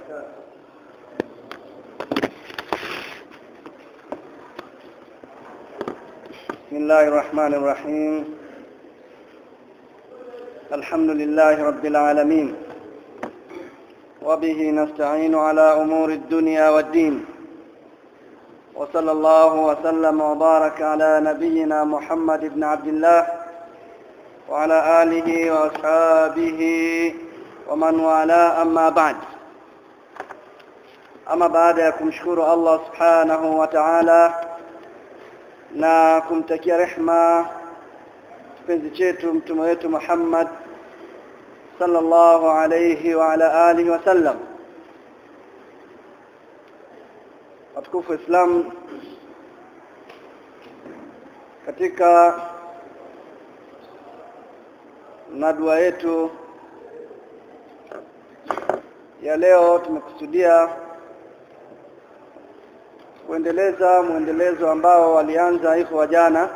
بسم الله الرحمن الرحيم الحمد لله رب العالمين وبه نستعين على أمور الدنيا والدين وصلى الله وسلم وبارك على نبينا محمد بن عبد الله وعلى آله وأصحابه ومن والاه أما بعد ama baada ya kumshukuru Allah subhanahu wa ta'ala na kumtakia rehma kipenzi chetu mtume wetu Muhammad sallallahu alayhi wa ala alihi wa sallam watukufu Islam katika nadua yetu ya leo tumekusudia kuendeleza mwendelezo ambao walianza ikhwa jana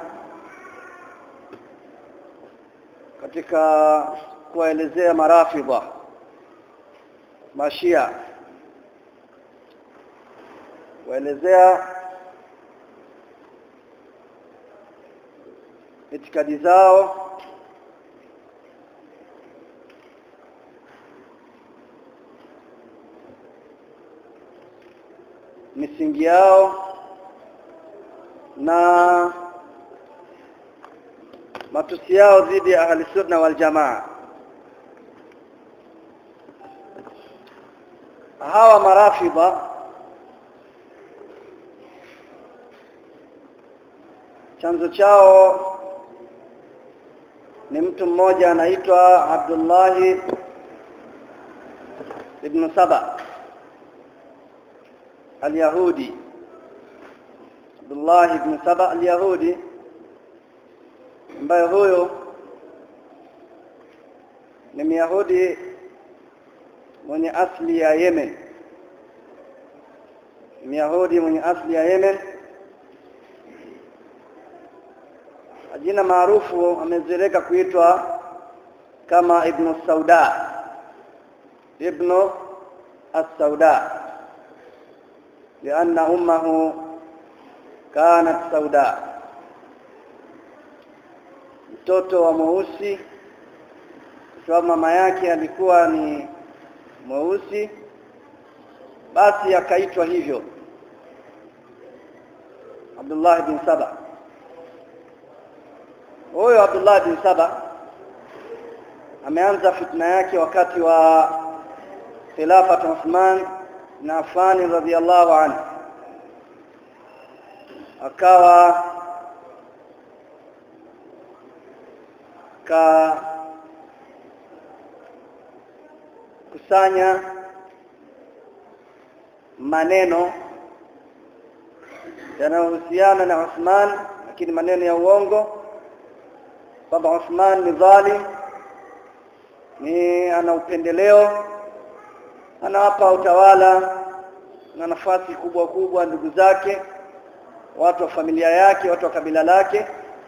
katika kuwaelezea marafidha mashia kuelezea itikadi zao misingi yao na matusi yao dhidi ya ahli sunna wal jamaa hawa marafidha chanzo chao ni mtu mmoja anaitwa Abdullahi ibn Saba al-Yahudi Abdullah ibn Saba al-Yahudi ambaye huyo ni Myahudi mwenye asili ya Yemen Myahudi mwenye asili ya Yemen jina maarufu amezoeleka kuitwa kama Ibn Sauda Ibn As-Sauda لأن أمه كانت سوداء mtoto wa mweusi kwa mama yake alikuwa ni mweusi basi akaitwa hivyo Abdullah bin Saba huyo Abdullah bin Saba ameanza fitna yake wakati wa khilafa Uthman na Affan radhiallahu anhu akawa ka kusanya maneno yanayohusiana na Uthman lakini maneno ya uongo kwamba Uthman ni dhalim ni ana upendeleo anawapa utawala na nafasi kubwa kubwa ndugu zake watu wa familia yake watu wa kabila lake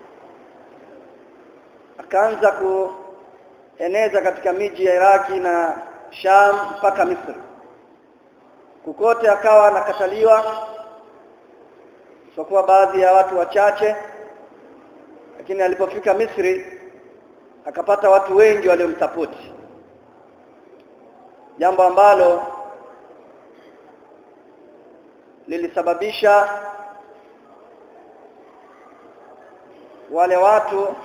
akaanza kueneza katika miji ya Iraki na Sham mpaka Misri kukote akawa anakataliwa sokuwa baadhi ya watu wachache lakini alipofika Misri akapata watu wengi waliomsapoti jambo ambalo lilisababisha wale watu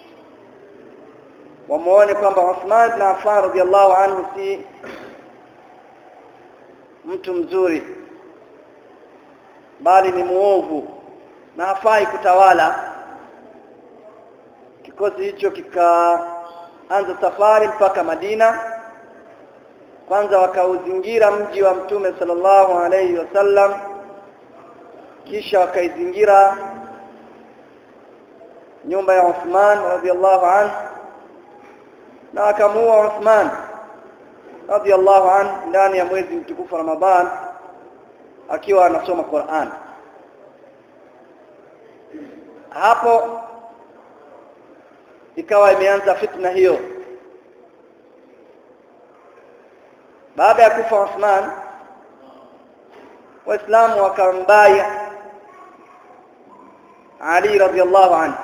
wamuone kwamba Uthman ibn Affan radhiallahu anhu si mtu mzuri bali ni muovu na hafai kutawala kikosi hicho kikaanza safari mpaka Madina kwanza wakauzingira mji wa mtume sallallahu alayhi wasallam kisha wakaizingira nyumba ya Uthman radhiallahu anhu na akamuua Uthman radhiallahu anhu ndani ya mwezi mtukufu Ramadhan akiwa anasoma Qur'an hapo ikawa imeanza fitna hiyo baada ya kufa Uthman waislamu wakambaya Ali radhiallahu anhu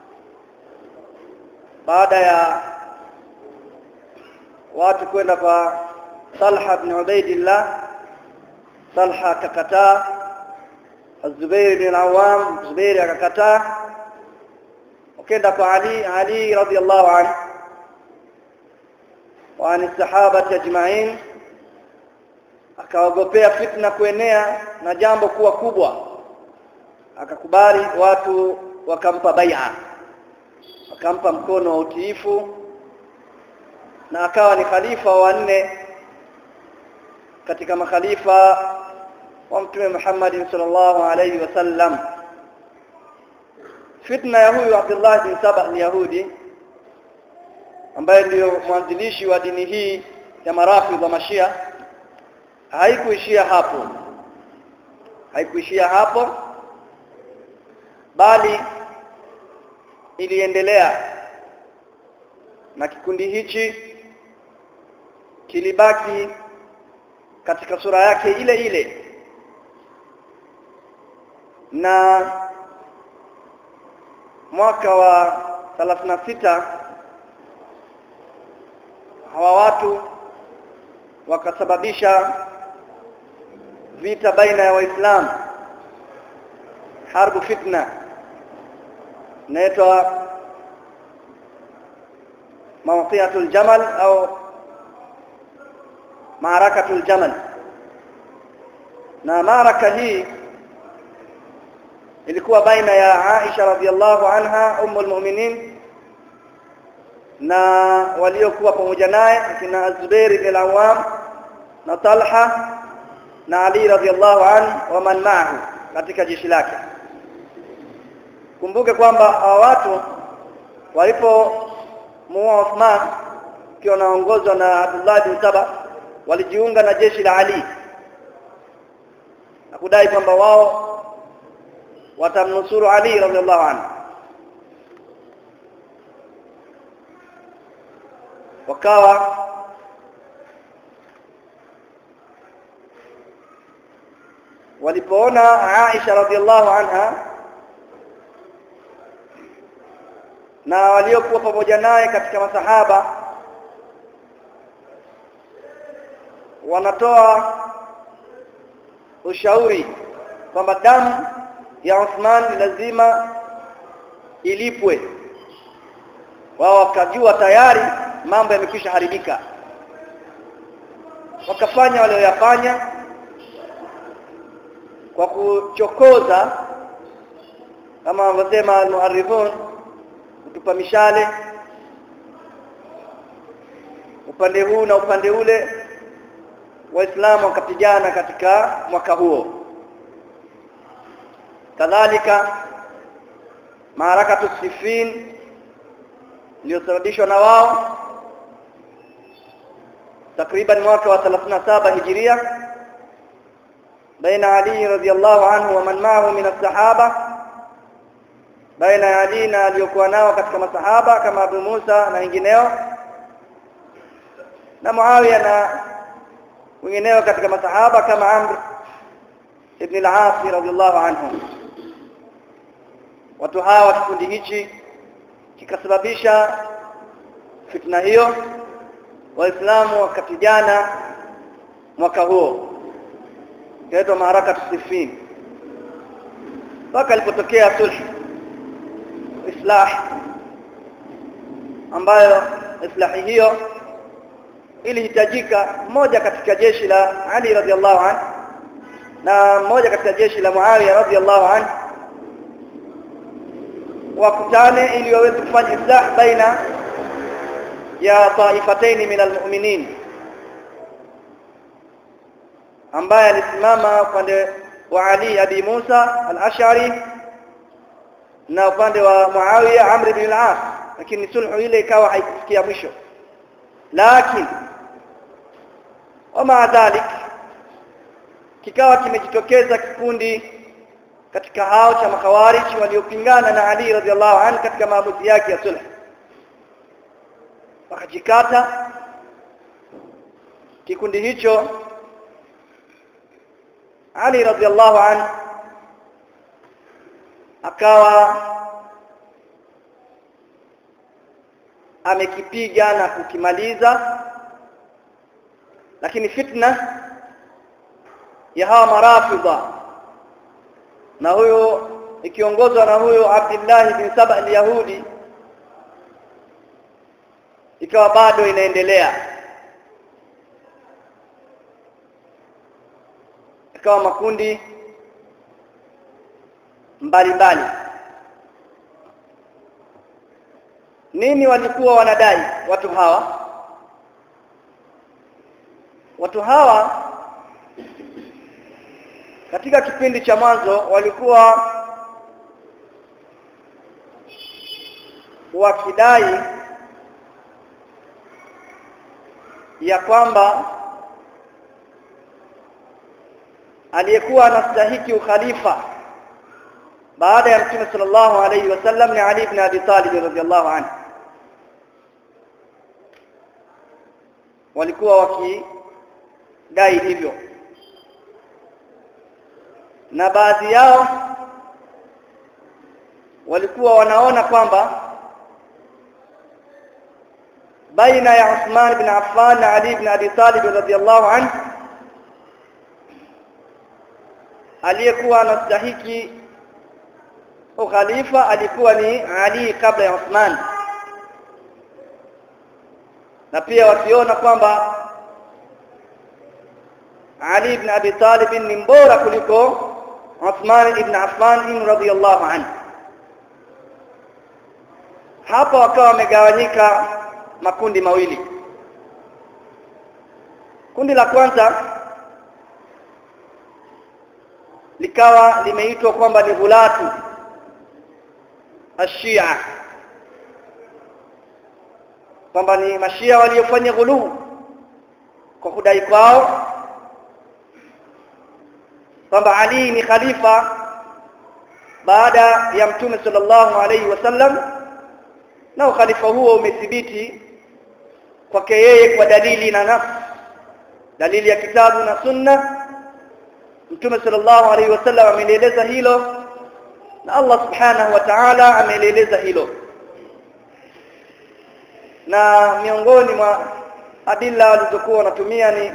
baada ya watu kwenda kwa Talha ibn Ubaidillah Talha akakataa Az-Zubair bin Awam Zubair akakataa wakenda kwa Ali Ali radhiallahu anhu wa ani sahaba ajma'in akaogopea fitna kuenea na jambo kuwa kubwa akakubali watu wakampa bai'a wakampa mkono wa utiifu na akawa ni khalifa wa nne katika makhalifa wa mtume Muhammad sallallahu alayhi wasallam fitna ya huyu Abdullah bin Sabah ni Yahudi ambaye ndiyo mwanzilishi wa dini hii ya marafidh wa mashia haikuishia hapo haikuishia hapo bali iliendelea na kikundi hichi kilibaki katika sura yake ile ile na mwaka wa 36 hawa watu wakasababisha vita baina ya waislamu harbu fitna inaitwa mawqiatul jamal au maarakatul jamal na maraka hii ilikuwa baina ya Aisha radhiallahu anha ummul mu'minin na waliokuwa pamoja naye kina Zubair bin Awam na Talha na Ali radhiallahu anhu wa man ma'ahu katika jeshi lake kumbuke kwamba hawa watu walipo muua Uthman kiwa naongozwa na Abdullah bin Saba walijiunga na jeshi la Ali na kudai kwamba wao watamnusuru Ali radhiallahu anhu wakawa walipoona Aisha radhiallahu anha na waliokuwa pamoja naye katika masahaba wanatoa ushauri kwamba damu ya Uthman lazima ilipwe wao wakajua tayari mambo yamekwisha haribika wakafanya walioyafanya kwa kuchokoza kama wanavyosema al-muharrifun kutupa mishale upande huu na upande ule waislamu wakapigana katika mwaka huo kadhalika maarakatu sifin iliyosababishwa na wao takriban mwaka wa 37 hijiria baina Ali radhiyallahu anhu wa man ma'ahu min as-sahaba baina ya Ali na aliyokuwa nao katika masahaba kama Abu Musa na wengineo na Muawiya na wengineo katika masahaba kama Amr ibn al-As radhiyallahu anhu watu hawa kikundi hichi kikasababisha fitna hiyo waislamu wakapigana mwaka huo inaitwa maharaka tusifin mpaka ilipotokea sulh islah ambayo islahi hiyo ilihitajika mmoja katika jeshi la Ali radhiallahu anhu na mmoja katika jeshi la Muawiya radhiallahu anhu wakutane ili waweze kufanya islah baina ya taifataini min almu'minin ambaye alisimama upande wa Ali Abi Musa al-Ash'ari na upande wa Muawiya Amr ibn al-As lakini sulhu ile ikawa haikufikia mwisho lakini wama dhalik kikawa kimejitokeza kikundi katika hao cha makhawarij waliopingana na Ali radhiallahu anhu katika maamuzi yake ya sulh wakajikata kikundi hicho Ali radhiallahu an akawa amekipiga na kukimaliza lakini fitna ya hawa marafidha na huyo ikiongozwa na huyo Abdullah bin Saba al-Yahudi ikawa bado inaendelea ikawa makundi mbalimbali nini walikuwa wanadai watu hawa watu hawa katika kipindi cha mwanzo walikuwa wakidai ya kwamba aliyekuwa anastahiki ukhalifa baada ya mtume sallallahu alayhi wasallam ni Ali ibn Abi Talib radhiyallahu anhu walikuwa wakidai hivyo na baadhi yao walikuwa wanaona kwamba baina ya Uthman ibn Affan na Ali ibn Abi Talib radhiyallahu anhu aliyekuwa anastahiki ukhalifa alikuwa ni Ali kabla ya Uthman na pia wakiona kwamba Ali ibn Abi Talib ni mbora kuliko Uthman ibn Affan radhiyallahu anhu hapa wakawa wamegawanyika makundi mawili kundi la kwanza likawa limeitwa kwamba ni ghulatu ashia kwamba ni mashia waliofanya ghuluu kwa kudai kwao kwamba Ali ni khalifa baada ya mtume sallallahu alaihi wasallam na ukhalifa huo umethibiti kwake yeye kwa dalili na nafsi dalili ya kitabu na sunna mtume sallallahu alaihi wasallam amelieleza hilo na Allah subhanahu wa ta'ala amelieleza hilo na miongoni mwa adilla walizokuwa wanatumia ni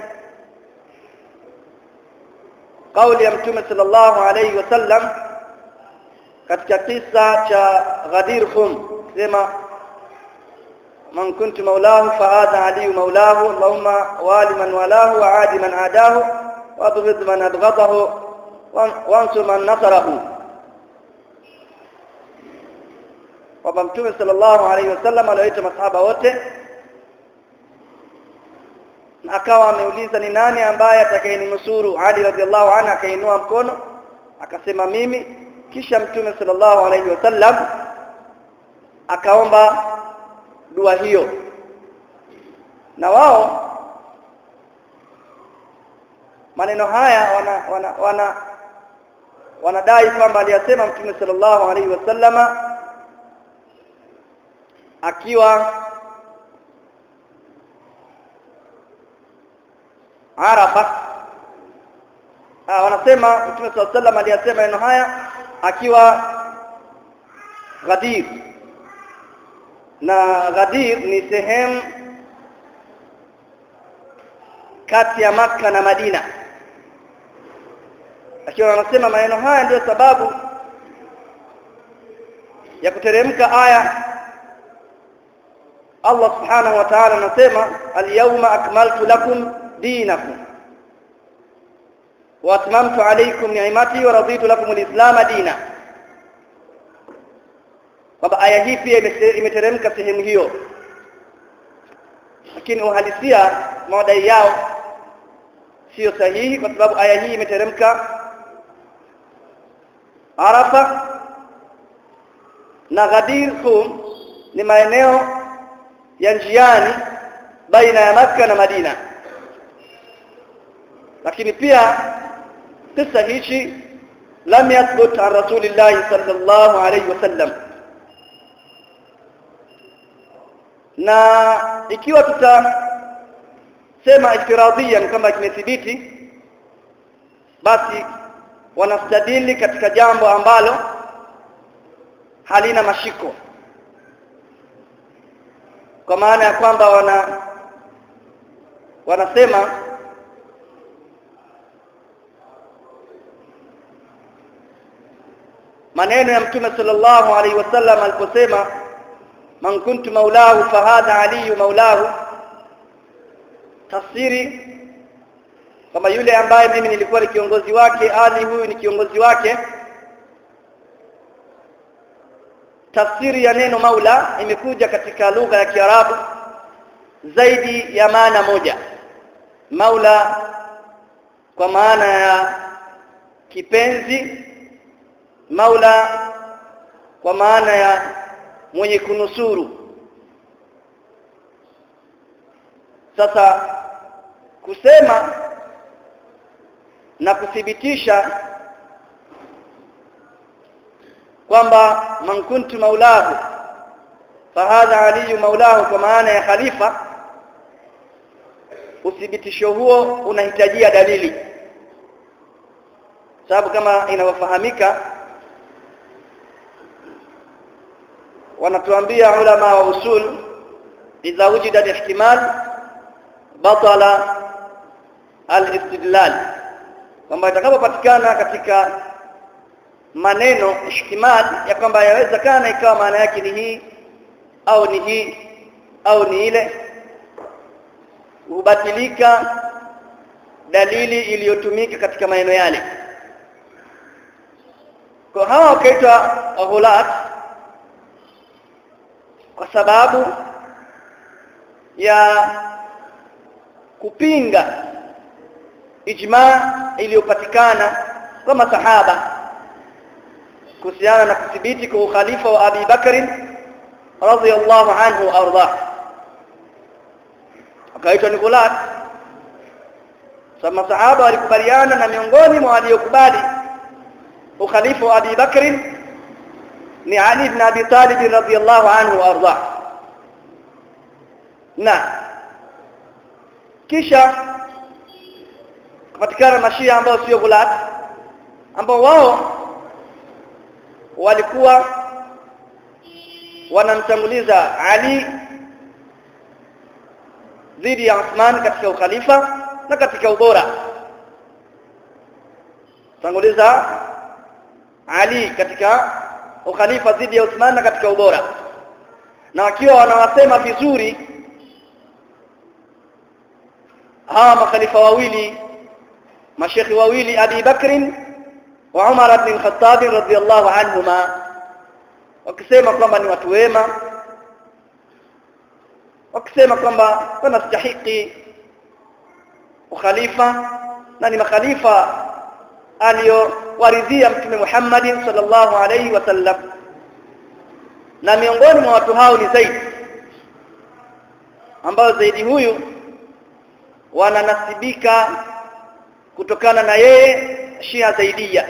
kauli ya mtume sallallahu alaihi wasallam katika kisa cha Ghadir Khum sema man kuntu maulahu fa hadha ali maulahu allahumma wali man walahu wa adi man adahu wa abghid man abghadahu wansur man nasarahu kwamba mtume sallallahu alaihi wasallam aliwaita masahaba wote na akawa ameuliza ni nani ambaye atakayenusuru Ali radhiallahu anhu akainua mkono akasema mimi kisha mtume sallallahu alaihi wasallam akaomba dua hiyo na wao maneno haya wana wana wana wanadai kwamba aliyasema mtume sallallahu alaihi wasallama akiwa Arafa ah wanasema Mtume صلى الله عليه aliyasema maneno haya akiwa Ghadir na Ghadir ni sehemu kati ya maka na Madina akiwa wanasema maneno haya ndiyo sababu ya kuteremka aya Allah subhanahu wa ta'ala anasema al-yawma akmaltu lakum dinakum wa atmamtu alaykum ni'mati wa raditu lakum al-islam dina kwamba aya hii pia imeteremka sehemu hiyo lakini uhalisia madai yao sio sahihi kwa sababu aya hii imeteremka Arafa na Ghadir Khum ni maeneo ya njiani baina ya Makka na Madina lakini pia kisa hichi lam yathbut an rasulillah sallallahu alayhi wasallam na ikiwa tutasema iftiradhiyan kama kimethibiti basi wanastadili katika jambo ambalo halina mashiko kwa maana ya kwamba wana wanasema maneno ya mtume sallallahu alaihi wasallam aliposema man kuntu maulahu fahadha aliyu maulahu tafsiri kama yule ambaye mimi nilikuwa ni kiongozi wake ali huyu ni kiongozi wake tafsiri ya neno maula imekuja katika lugha ya Kiarabu zaidi ya maana moja maula kwa maana ya kipenzi maula kwa maana ya mwenye kunusuru sasa kusema na kuthibitisha kwamba man kuntu maulahu fahadha aliyu maulahu kwa maana ya khalifa uthibitisho huo unahitajia dalili sababu kama inavyofahamika wanatuambia ulama wa usul idha wujida ihtimal batala al-istidlal kwamba itakapopatikana katika maneno ihtimal ya kwamba yawezekana ikawa maana yake ni hii au ni hii au ni ile hubatilika dalili iliyotumika katika maneno yale kwa hawa wakaitwa ghulat kwa sababu ya kupinga ijma iliyopatikana kwa masahaba kuhusiana na kuthibiti kwa ukhalifa wa Abi Bakr radhiyallahu anhu arda akaitwa ni ghulat sama sahaba walikubaliana na miongoni mwa waliokubali ukhalifa wa Abi Bakr ni Ali ibn Abi Talib radhiyallahu anhu arda na kisha kupatikana mashia ambao sio ghulat ambao wao walikuwa wanamtanguliza Ali dhidi ya Uthman katika ukhalifa na katika ubora tanguliza Ali katika ukhalifa dhidi ya Uthman na katika ubora na wakiwa wanawasema vizuri hawa makhalifa wawili mashekhi wawili Abi Bakr wa Umar ibn al-Khattab radhiyallahu anhuma wakisema kwamba ni watu wema wakisema kwamba wanastahiki ukhalifa na ni makhalifa aliyowaridhia mtume Muhammad sallallahu alaihi wasallam na miongoni mwa watu hao ni Zaid ambao Zaidi huyu wananasibika kutokana na yeye Shia Zaidia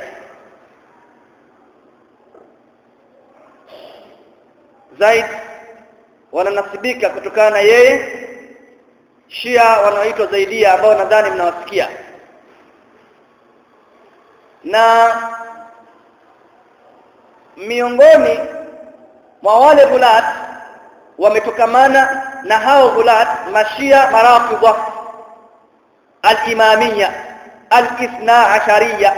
Zaid wananasibika kutokana na yeye Shia wanaoitwa Zaidia ambao nadhani mnawasikia na miongoni mwa wale gulat wametokamana na hao gulat mashia marafidha al-imamiyya al-ithna ashariya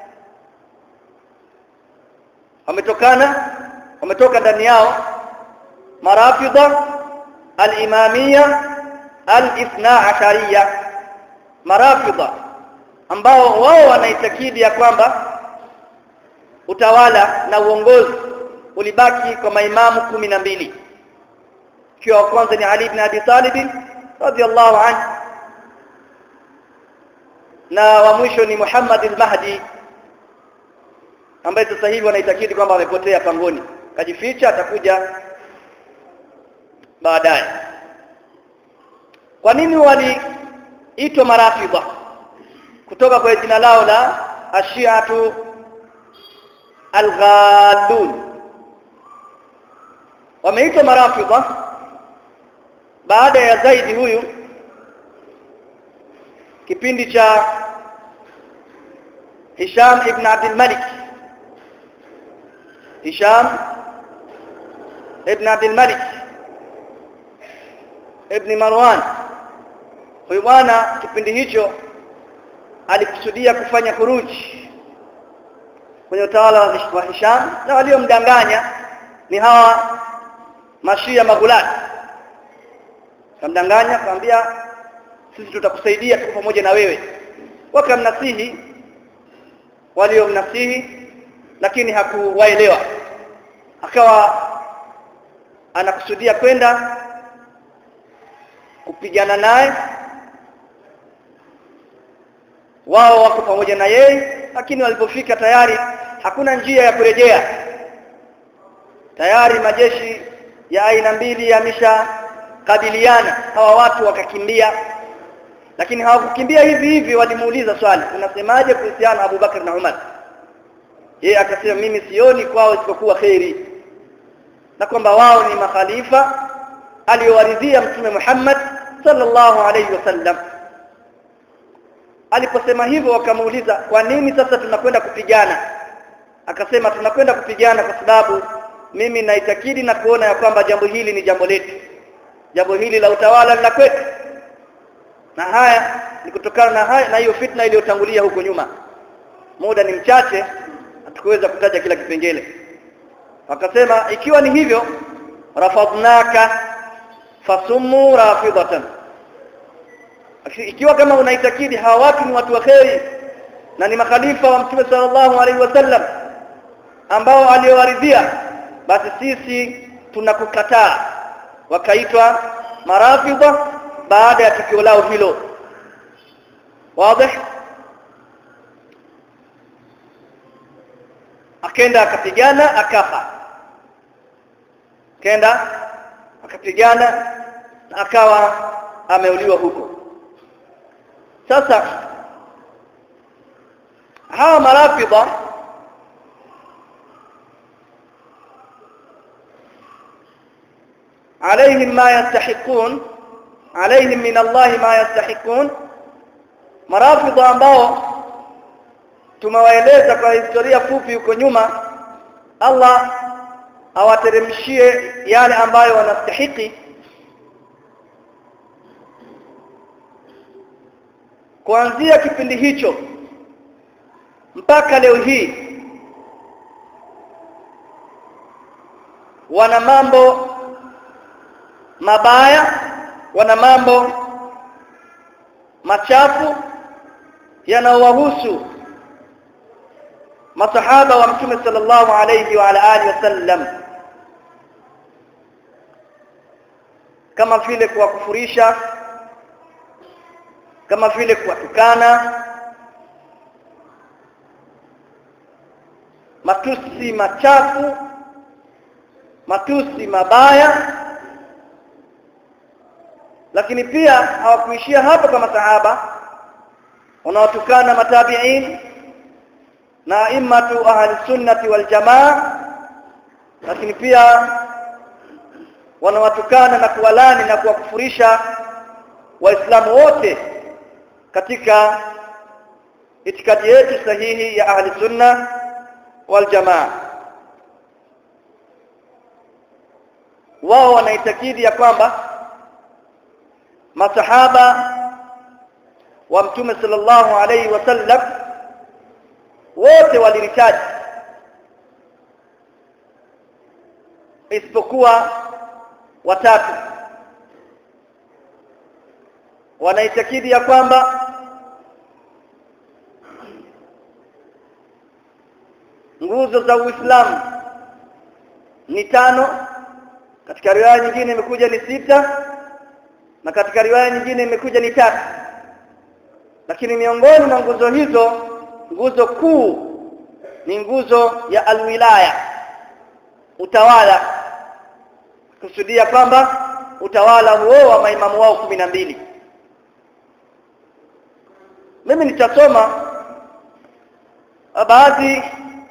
wametokana wametoka ndani yao marafidha al-imamiyya al-ithna ashariya marafidha ambao wao wanaitakidi ya kwamba utawala na uongozi ulibaki kwa maimamu kumi na mbili ikiwa wa kwanza ni Ali ibn Abi Talib radhiyallahu anhu na wa mwisho ni Muhammad al-Mahdi ambaye sasa hivi wanaitakidi kwamba amepotea pangoni kajificha atakuja baadaye kwa nini waliitwa marafidha kutoka kwa jina lao la ashiatu alghadun wameitwa marafidha baada ya zaidi huyu kipindi cha Hisham ibn Abdul Malik Hisham ibn Abdul Malik ibn Marwan huyu bwana kipindi hicho alikusudia kufanya huruji kwenye utawala wa Hisham na waliomdanganya ni hawa mashia magulati kamdanganya akamwambia sisi tutakusaidia tuko pamoja na wewe wakamnasihi waliomnasihi lakini hakuwaelewa akawa anakusudia kwenda kupigana naye wao wako pamoja na yeye lakini walipofika tayari hakuna njia ya kurejea tayari majeshi ya aina mbili yameshakabiliana hawa watu wakakimbia lakini hawakukimbia hivi hivi walimuuliza swali unasemaje kuhusiana na Abu Bakar na Umar yeye akasema mimi sioni kwao isipokuwa kheri na kwamba wao ni makhalifa aliyowaridhia mtume Muhammad sallallahu alayhi wasallam aliposema hivyo wakamuuliza kwa nini sasa tunakwenda kupigana akasema tunakwenda kupigana kwa sababu mimi naitakidi na kuona ya kwamba jambo hili ni jambo letu jambo hili la utawala la kwetu na haya ni kutokana na haya na hiyo fitna iliyotangulia huko nyuma muda ni mchache hatukuweza kutaja kila kipengele wakasema ikiwa ni hivyo rafadnaka fasumu rafidatan ikiwa kama unaitakidi hawa watu ni watu wa kheri na ni makhalifa wa mtume sallallahu alaihi wasallam ambao aliowaridhia basi sisi tunakukataa wakaitwa marafidha baada ya tukio lao hilo wazi akenda akapigana akafa kenda akapigana akawa ameuliwa huko sasa hawa marafidha عليهم ما يستحقون عليهم من الله ما يستحقون marafidha ambao tumewaeleza kwa historia fupi huko nyuma Allah awateremshie yale ambayo wanastahiki kuanzia kipindi hicho mpaka leo hii wana mambo mabaya wana mambo machafu yanaowahusu masahaba wa mtume sallallahu alayhi wa ala alihi wasallam kama vile kuwakufurisha kama vile kuwatukana matusi machafu matusi mabaya lakini pia hawakuishia hapo kama sahaba wanaotukana matabiin na imatu ahli sunnati wal jamaa lakini pia wanawatukana na kuwalani na kuwakufurisha waislamu wote katika itikadi yetu sahihi ya ahli sunna wal jamaa wao wanaitakidi ya kwamba masahaba wa mtume sallallahu alayhi wasallam wote waliritaji isipokuwa watatu wanaitakidi ya kwamba nguzo za Uislamu ni tano katika riwaya nyingine imekuja ni sita na katika riwaya nyingine imekuja ni tatu lakini miongoni mwa nguzo hizo nguzo kuu ni nguzo ya alwilaya utawala kusudia kwamba utawala huo wa maimamu wao kumi na mbili mimi nitasoma baadhi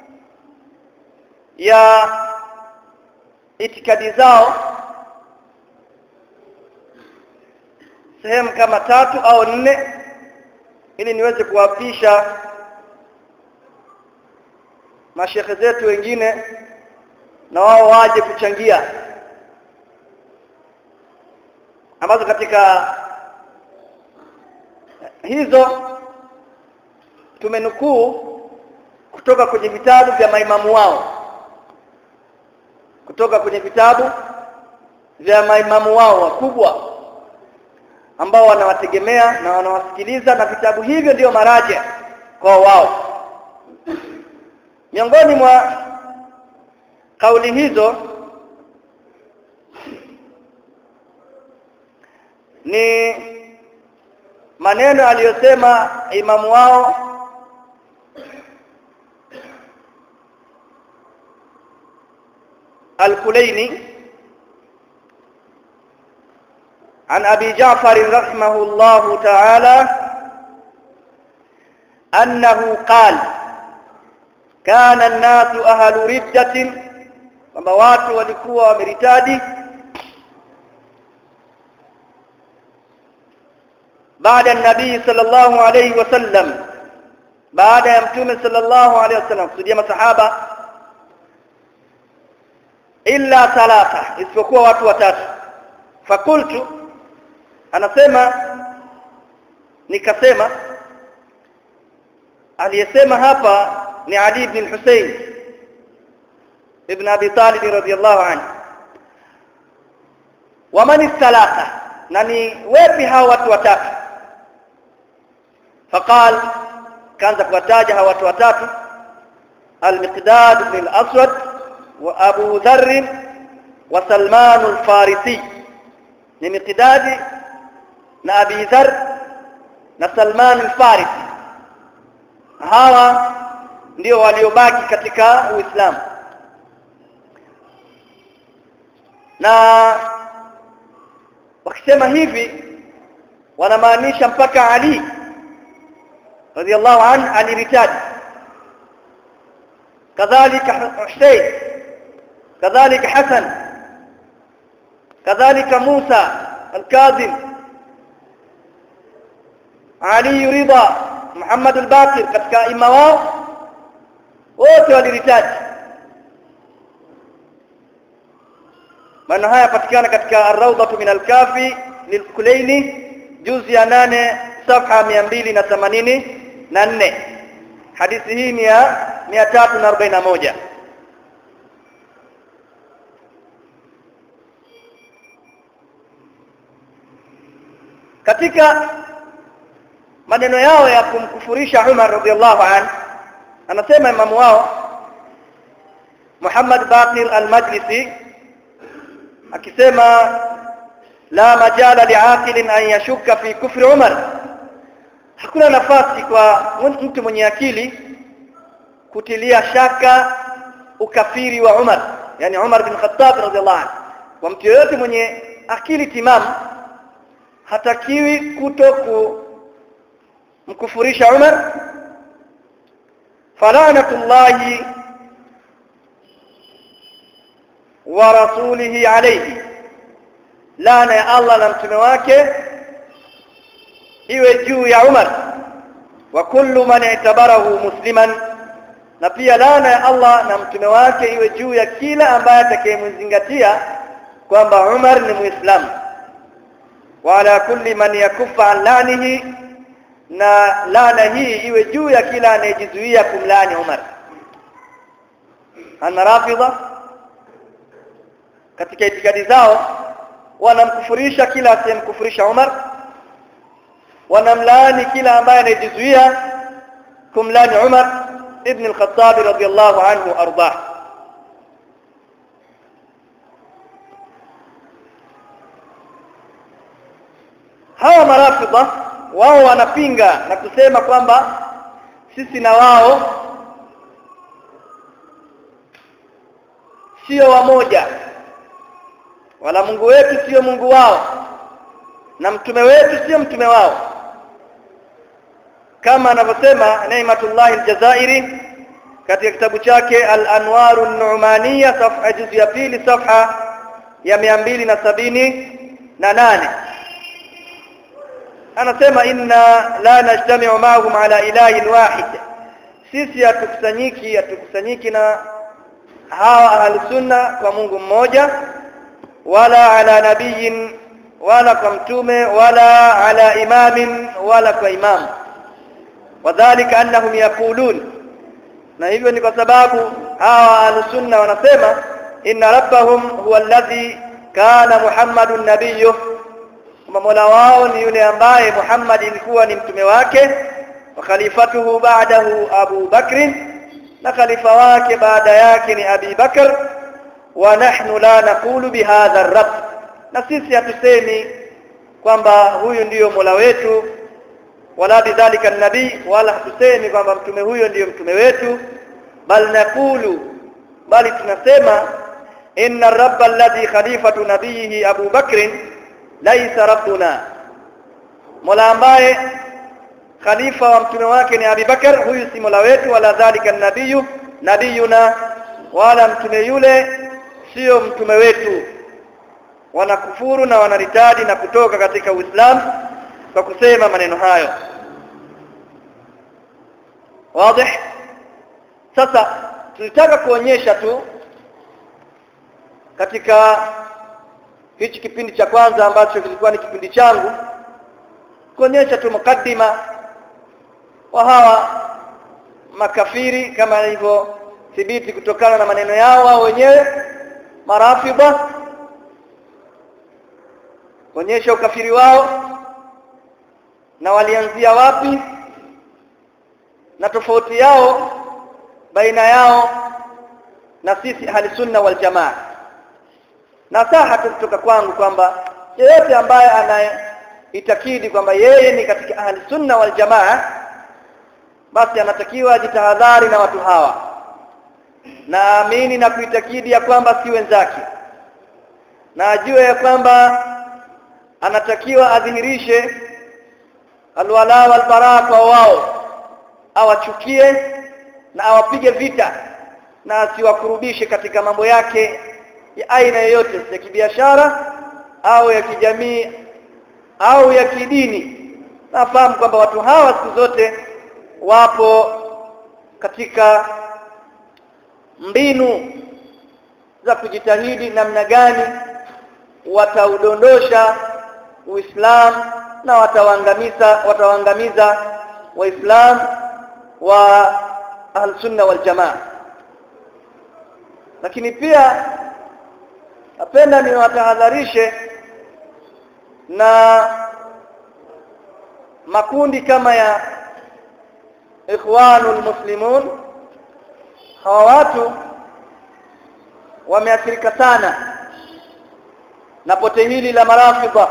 ya itikadi zao sehemu kama tatu au nne ili niweze kuwapisha mashekhe zetu wengine na wao waje kuchangia ambazo katika hizo tumenukuu kutoka kwenye vitabu vya maimamu wao kutoka kwenye vitabu vya maimamu wao wakubwa ambao wanawategemea na wanawasikiliza na vitabu hivyo ndio maraja kwa wao miongoni mwa kauli hizo ni maneno aliyosema imamu wao الكليني عن أبي جعفر رحمه الله تعالى أنه قال كان الناس أهل ردة kwamba watu walikuwa wameritadi baada nabii sallallahu alayhi wasallam baada ya mtume sallallahu alayhi wasallam kusudia masahaba illa thalatha isipokuwa watu watatu fakultu anasema nikasema aliyesema hapa ni Ali ibn Hussein ibn Abi Talib radhiyallahu anhu waman thalatha na ni wepi hao watu watatu faqal kaanza kuwataja hao watu watatu al-Miqdad ibn al-Aswad وابو ذر وسلمان الفارسي ni miqdadi na abi dhar na salman al-farisi hawa ndio waliobaki katika uislamu na wakisema hivi wanamaanisha mpaka ali radhiallahu an aliritaji kadhalika husayn كذلك حسن كذلك موسى الكاظم علي رضا محمد الباقر katika imma wao wote waliritaji maana haya patikana katika ar-rawdatu min al-kafi lil-kulaini juzi ya 8 safha 284 hadithi hii ni ya 341 katika maneno yao ya kumkufurisha Umar radhiallahu an anasema imamu wao Muhammad Baqir al-Majlisi akisema la majala liaqilin an yashukka fi kufri Umar hakuna nafasi kwa mtu mwenye akili kutilia shaka ukafiri wa Umar yani Umar bin Khattab radhiallahu anhu kwa mtu yoyote mwenye akili timamu hatakiwi kuto kumkufurisha Umar falanatullahi wa rasulihi alayhi laana ya Allah na mtume wake iwe juu ya Umar wa kullu man i'tabarahu musliman na pia laana ya Allah na mtume wake iwe juu ya kila ambaye atakayemzingatia kwamba Umar ni muislamu wala kulli man yakuffa an lanihi na laana hii iwe juu ya kila anayejizuia kumlani Umar ana rafidha katika itikadi zao wanamkufurisha kila asiyemkufurisha Umar wanamlaani kila ambaye anayejizuia kumlani Umar ibn al-Khattab radiyallahu anhu ardah hawa marafidha wao wanapinga na kusema kwamba sisi na wao sio wamoja wala Mungu wetu sio Mungu wao na mtume wetu sio mtume wao kama anavyosema Naimatullah al-Jazairi katika kitabu chake Al-Anwaru an-Nu'maniyya safha juzu ya pili safha ya 278 na nane anasema inna la najtami'u ma'ahum ala ilahin wahid sisi hatukusanyiki hatukusanyiki na hawa ahli sunna kwa Mungu mmoja wala ala nabiyin wala kwa mtume wala ala imamin wala kwa imam wadhālika annahum yaqulun na hivyo ni kwa sababu hawa ahli sunna wanasema inna rabbahum huwa alladhi kana muhammadun nabiyyu kwamba mola wao ni yule ambaye Muhammad ilikuwa ni mtume wake wa khalifatuhu ba'dahu Abu Bakr na khalifa wake baada yake ni Abi Bakr wa nahnu la naqulu bihadha ar-rabb na sisi hatusemi kwamba huyu ndiyo mola wetu wala bidhalika nabii wala hatusemi kwamba mtume huyo ndiyo mtume wetu bal naqulu bali tunasema inna ar-rabba alladhi khalifatu nabiyhi Abu Bakr laisa rabbuna mola ambaye khalifa wa mtume wake ni Abi Bakar huyu si mola wetu wala dhalika nabiyu nabiyuna wala mtume yule sio mtume wetu wanakufuru na wanaritadi na kutoka katika Uislamu kwa kusema maneno hayo wazi sasa tulitaka kuonyesha tu katika hichi kipindi cha kwanza ambacho kilikuwa ni kipindi changu kuonyesha tu mukaddima wa hawa makafiri kama ilivyo thibiti kutokana na maneno yao wao wenyewe marafidha kuonyesha ukafiri wao na walianzia wapi na tofauti yao baina yao na sisi ahli sunna wal jamaa nasaha tu kutoka kwangu kwamba yeyote ambaye anaitakidi kwamba yeye ni katika ahli sunna wal jamaa basi anatakiwa ajitahadhari na watu hawa naamini na kuitakidi ya kwamba si wenzake na ajue ya kwamba anatakiwa adhihirishe alwala walbara kwa wao awachukie na awapige vita na asiwakurubishe katika mambo yake ya aina yoyote ya kibiashara au ya kijamii au ya kidini nafahamu kwamba watu hawa siku zote wapo katika mbinu za kujitahidi namna gani wataudondosha Uislamu na watawaangamiza watawaangamiza waislamu wa ahlsunna wal jamaa lakini pia napenda niwatahadharishe na makundi kama ya ikhwanul muslimun hawa watu wameathirika sana na pote hili la marafidha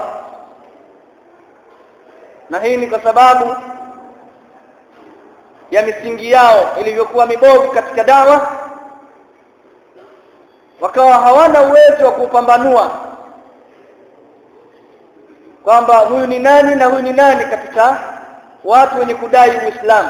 na hii ni kwa sababu ya misingi yao ilivyokuwa mibovu katika dawa wakawa hawana uwezo wa kupambanua kwamba huyu ni nani na huyu ni nani katika watu wenye kudai Uislamu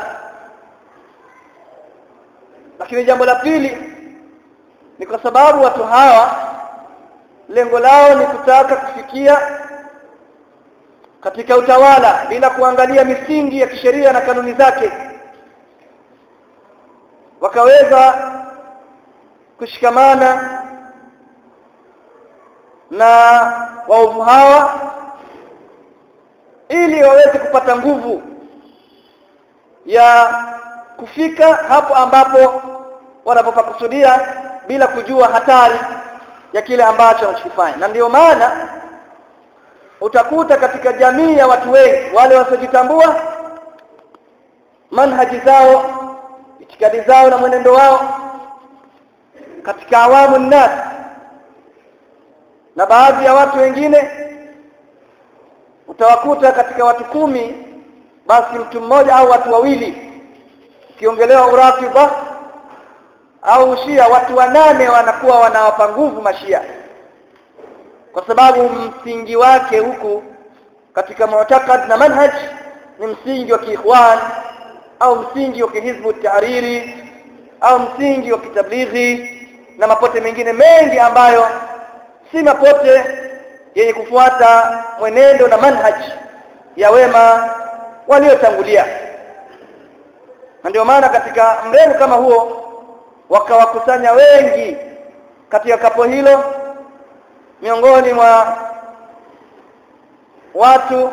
lakini jambo la pili ni kwa sababu watu hawa lengo lao ni kutaka kufikia katika utawala bila kuangalia misingi ya kisheria na kanuni zake wakaweza kushikamana na waovu hawa ili waweze kupata nguvu ya kufika hapo ambapo wanapopakusudia bila kujua hatari ya kile ambacho wanachokifanya na ndiyo maana utakuta katika jamii ya watu wengi wale wasiojitambua manhaji zao itikadi zao na mwenendo wao katika awamu nnas na baadhi ya watu wengine utawakuta katika watu kumi basi mtu mmoja au watu wawili ukiongelewa urafidha au ushia watu wanane wanakuwa wanawapa nguvu mashia kwa sababu msingi wake huku katika mu'taqad na manhaj ni msingi wa kiikhwan au msingi wa kihizbu tahariri au msingi wa kitablighi na mapote mengine mengi ambayo si mapote yenye kufuata mwenendo na manhaj ya wema waliotangulia na ndio maana katika mremu kama huo wakawakusanya wengi katika kapo hilo miongoni mwa watu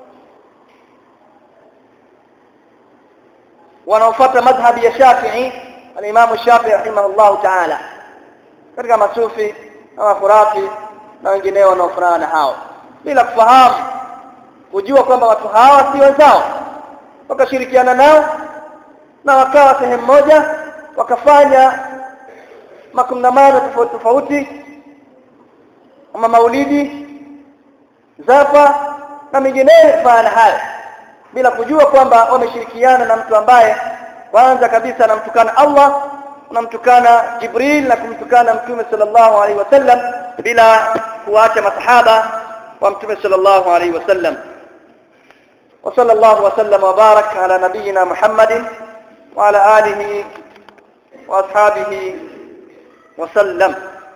wanaofuata madhhabi ya Shafi'i al-Imam Shafi'i rahimahullahu ta'ala katika masufi na wafurati na wengineo wanaofanana na hao bila kufahamu kujua kwamba watu hawa si wenzao wakashirikiana nao na wakawa sehemu moja wakafanya makongamano tofauti tofauti kama maulidi zafa na mengineyo kufanya hayo bila kujua kwamba wameshirikiana na mtu ambaye kwanza kabisa anamtukana Allah anamtukana Jibril na kumtukana Mtume sallallahu alaihi wasallam bila kuacha masahaba wa Mtume sallallahu alaihi wasallam وصلى الله وسلم وبارك على نبينا محمد وعلى آله وأصحابه وسلم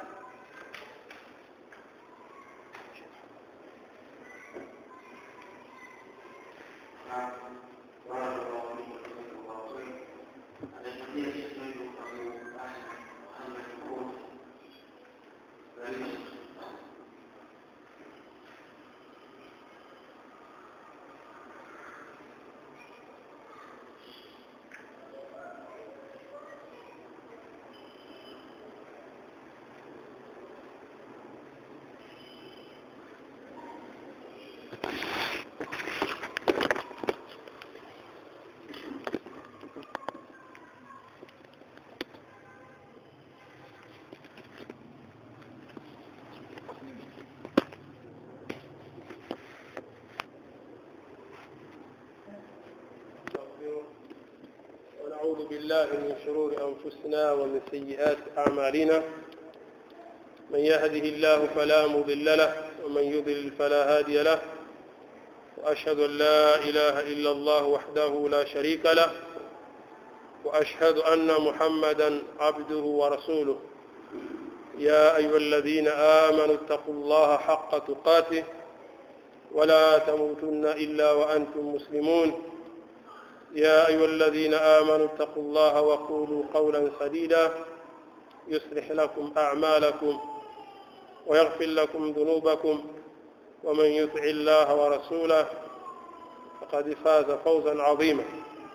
ونعوذ بالله من شرور أنفسنا ومن سيئات أعمالنا من يهده الله فلا مضل له ومن يضلل فلا هادي له وأشهد أن لا إله إلا الله وحده لا شريك له وأشهد أن محمدا عبده ورسوله يا أيها الذين آمنوا اتقوا الله حق تقاته ولا تموتن إلا وأنتم مسلمون يا أيها الذين آمنوا اتقوا الله وقولوا قولا سديدا يصلح لكم أعمالكم ويغفر لكم ذنوبكم ومن يطع الله ورسوله فقد فاز فوزا عظيما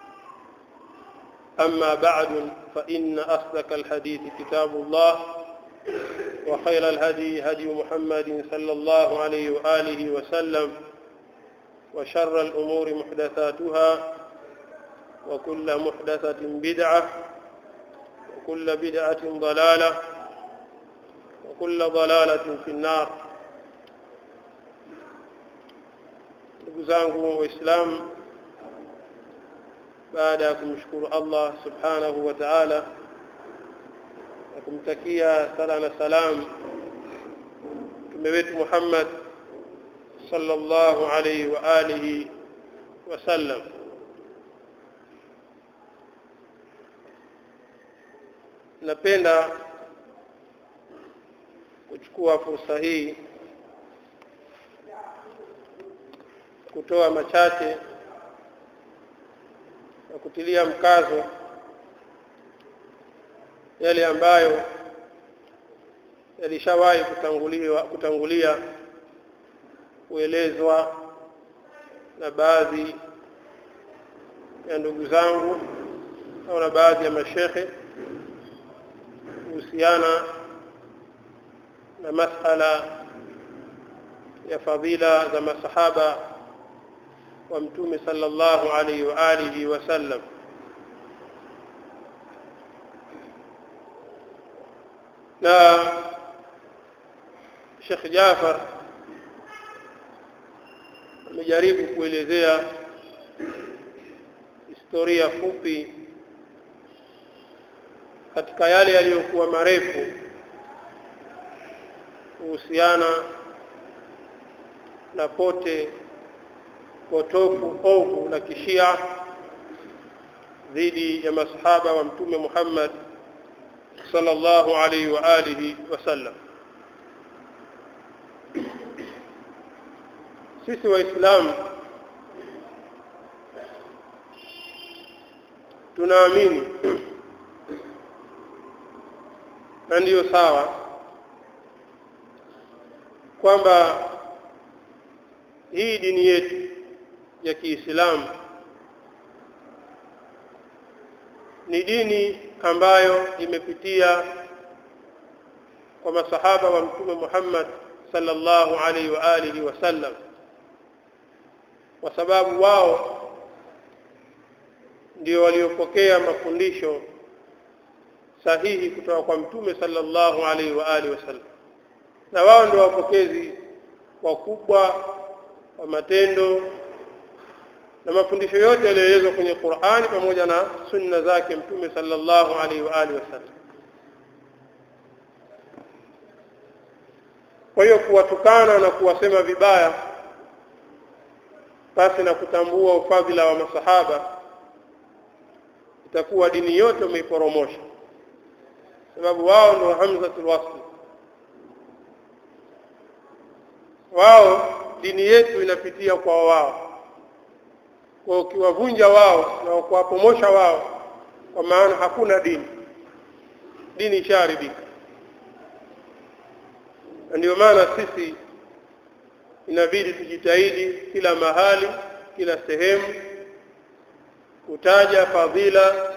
أما بعد فإن أصدق الحديث كتاب الله وخير الهدي هدي محمد صلى الله عليه وآله وسلم وشر الأمور محدثاتها وكل محدثة بدعة وكل بدعة ضلالة وكل ضلالة في النار ndugu zangu waislamu baada ya kumshukuru allah subhanahu wa taala na kumtakia sala na salam mtume wetu muhammad sallallahu alaihi wa alihi wasallam napenda kuchukua fursa hii kutoa machache na kutilia mkazo yale ambayo yalishawahi kutanguliwa kutangulia kuelezwa na baadhi ya ndugu zangu au na baadhi ya mashekhe kuhusiana na masala ya fadhila za masahaba wa mtume sallallahu alaihi wa alihi wasallam na Sheikh Jafar amejaribu kuelezea historia fupi katika yale yaliyokuwa marefu kuhusiana na pote potofu ovu la kishia dhidi ya masahaba wa mtume Muhammad sallallahu alaihi wa alihi wasallam sisi waislamu tunaamini na ndiyo sawa kwamba hii dini yetu ya Kiislamu ni dini ambayo imepitia kwa masahaba wa mtume Muhammad sallallahu alaihi wa alihi wasallam kwa sababu wao ndio waliopokea mafundisho sahihi kutoka kwa mtume sallallahu alaihi wa alihi wasallam na wao ndio wapokezi wakubwa wa matendo na mafundisho yote yaliyoelezwa kwenye Qur'ani pamoja na sunna zake mtume sallallahu alaihi wa alihi wasallam kwa hiyo kuwatukana na kuwasema vibaya basi na kutambua ufadhila wa masahaba itakuwa dini yote umeiporomosha sababu wao ndio hamzatul wasl wao dini yetu inapitia kwa wao kwa ukiwavunja wao na kuwapomosha wao kwa maana hakuna dini dini ishaharibika na ndio maana sisi inabidi tujitahidi kila mahali kila sehemu kutaja fadhila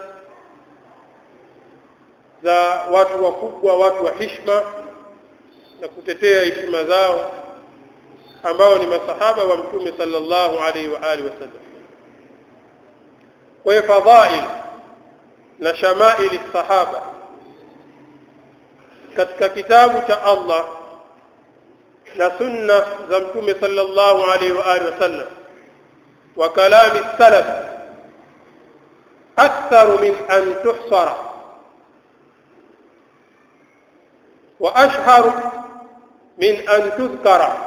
za watu wakubwa watu wa hishma na kutetea heshima zao ambao ni masahaba wa mtume sallallahu alaihi wa alihi wasallam kwa fadhail na shamaili sahaba katika kitabu cha Allah na sunna za mtume sallallahu alaihi wa alihi wasallam wa kalami salaf akthar min an tuhsara wa ashhar min an tudhkara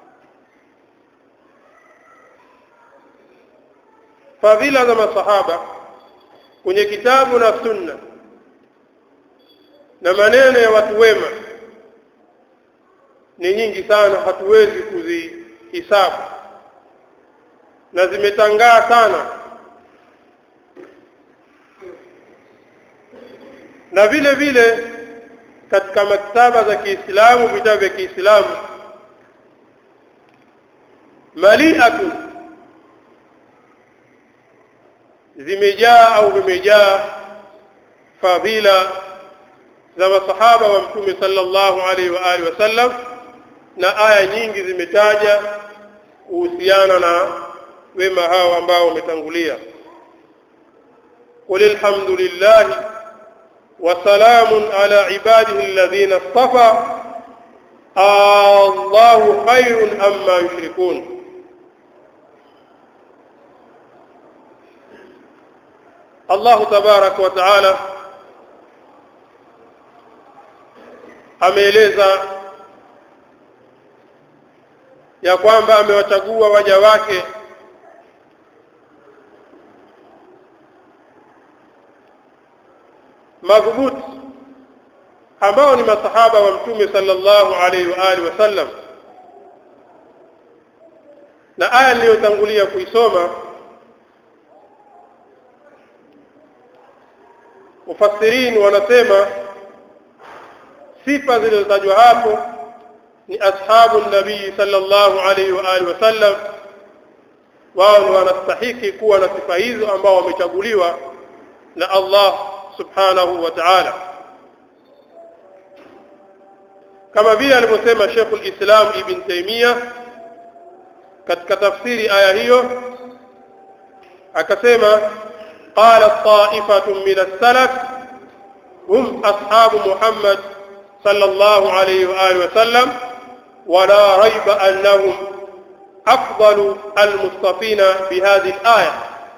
fadhila za masahaba kwenye kitabu na sunna na maneno ya watu wema ni nyingi sana hatuwezi kuzihisabu na zimetangaa sana na vile vile katika maktaba za Kiislamu vitabu vya Kiislamu maliatu zimejaa au vimejaa fadhila za masahaba wa mtume sallallahu alaihi wa alihi wasallam na aya nyingi zimetaja kuhusiana na wema hao ambao wametangulia qul alhamdulillah wa salamun ala ibadihi alladhina istafa Allahu khairun amma yushrikun Allah tabarak wa taala ameeleza ya kwamba amewachagua waja wake madhubuti ambao ni masahaba wa mtume sallallahu alaihi wa alihi wasallam na aya niliyotangulia kuisoma mufassirin wanasema sifa zilizotajwa hapo ni ashabu nabii sallallahu alaihi wa alihi wasallam wao ndio wanastahiki kuwa na sifa hizo ambao wamechaguliwa na Allah subhanahu wa ta'ala kama vile alivyosema Sheikh al-Islam Ibn Taymiyyah katika tafsiri aya hiyo akasema qala ta'ifatun min as-salaf hum ashabu Muhammad sallallahu alayhi wa alihi wasallam ولا ريب أنهم أفضل المصطفين بهذه الآية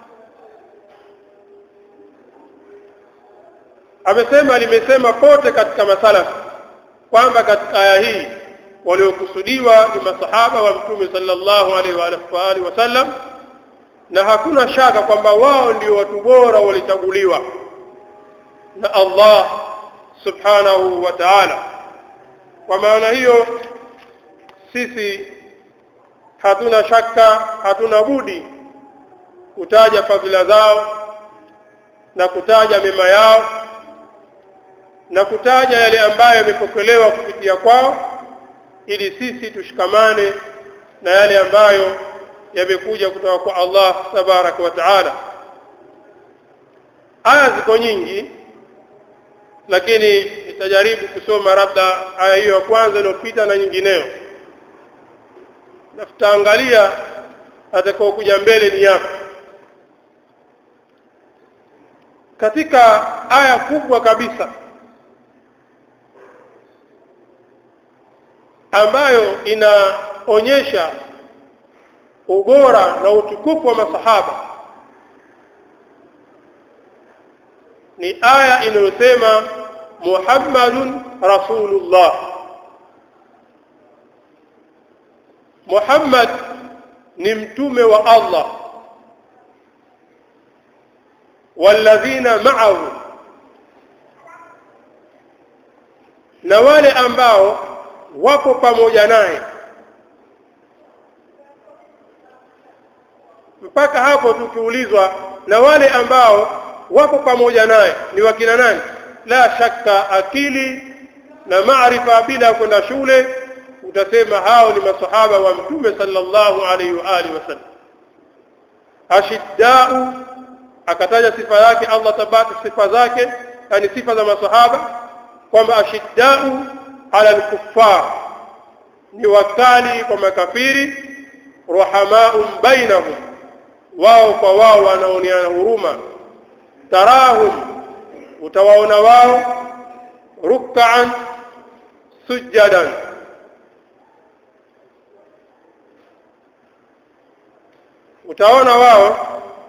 amesema limesema kote katika masalafu kwamba katika aya hii waliokusudiwa ni masahaba wa mtume sallallahu alaihi wa alihi wasallam na hakuna shaka kwamba wao ndio watu bora walichaguliwa na Allah subhanahu wa ta'ala kwa maana hiyo sisi hatuna shaka hatuna budi kutaja fadhila zao na kutaja mema yao na kutaja yale ambayo yamepokelewa kupitia kwao ili sisi tushikamane na yale ambayo yamekuja kutoka kwa Allah tabaraka wa taala aya ziko nyingi lakini nitajaribu kusoma labda aya hiyo ya kwanza iliyopita na nyingineyo na tutaangalia atakao kuja mbele ni yapi katika aya kubwa kabisa ambayo inaonyesha ubora na utukufu wa masahaba ni aya inayosema Muhammadun Rasulullah Muhammad ni mtume wa Allah walladhina ma'ahu na wale ambao wapo pamoja naye mpaka hapo tukiulizwa na wale ambao wapo pamoja naye ni wakina nani la shakka akili na maarifa bila kwenda shule utasema hao ni masahaba wa mtume sallallahu alaihi wa alihi wasallam ashiddau akataja sifa yake Allah tabata sifa zake yani sifa za masahaba kwamba ashiddau ala al-kuffar ni wakali kwa makafiri ruhamaun bainahum wao kwa wao wanaoneana huruma tarahum utawaona wao ruk'an sujadan utaona wao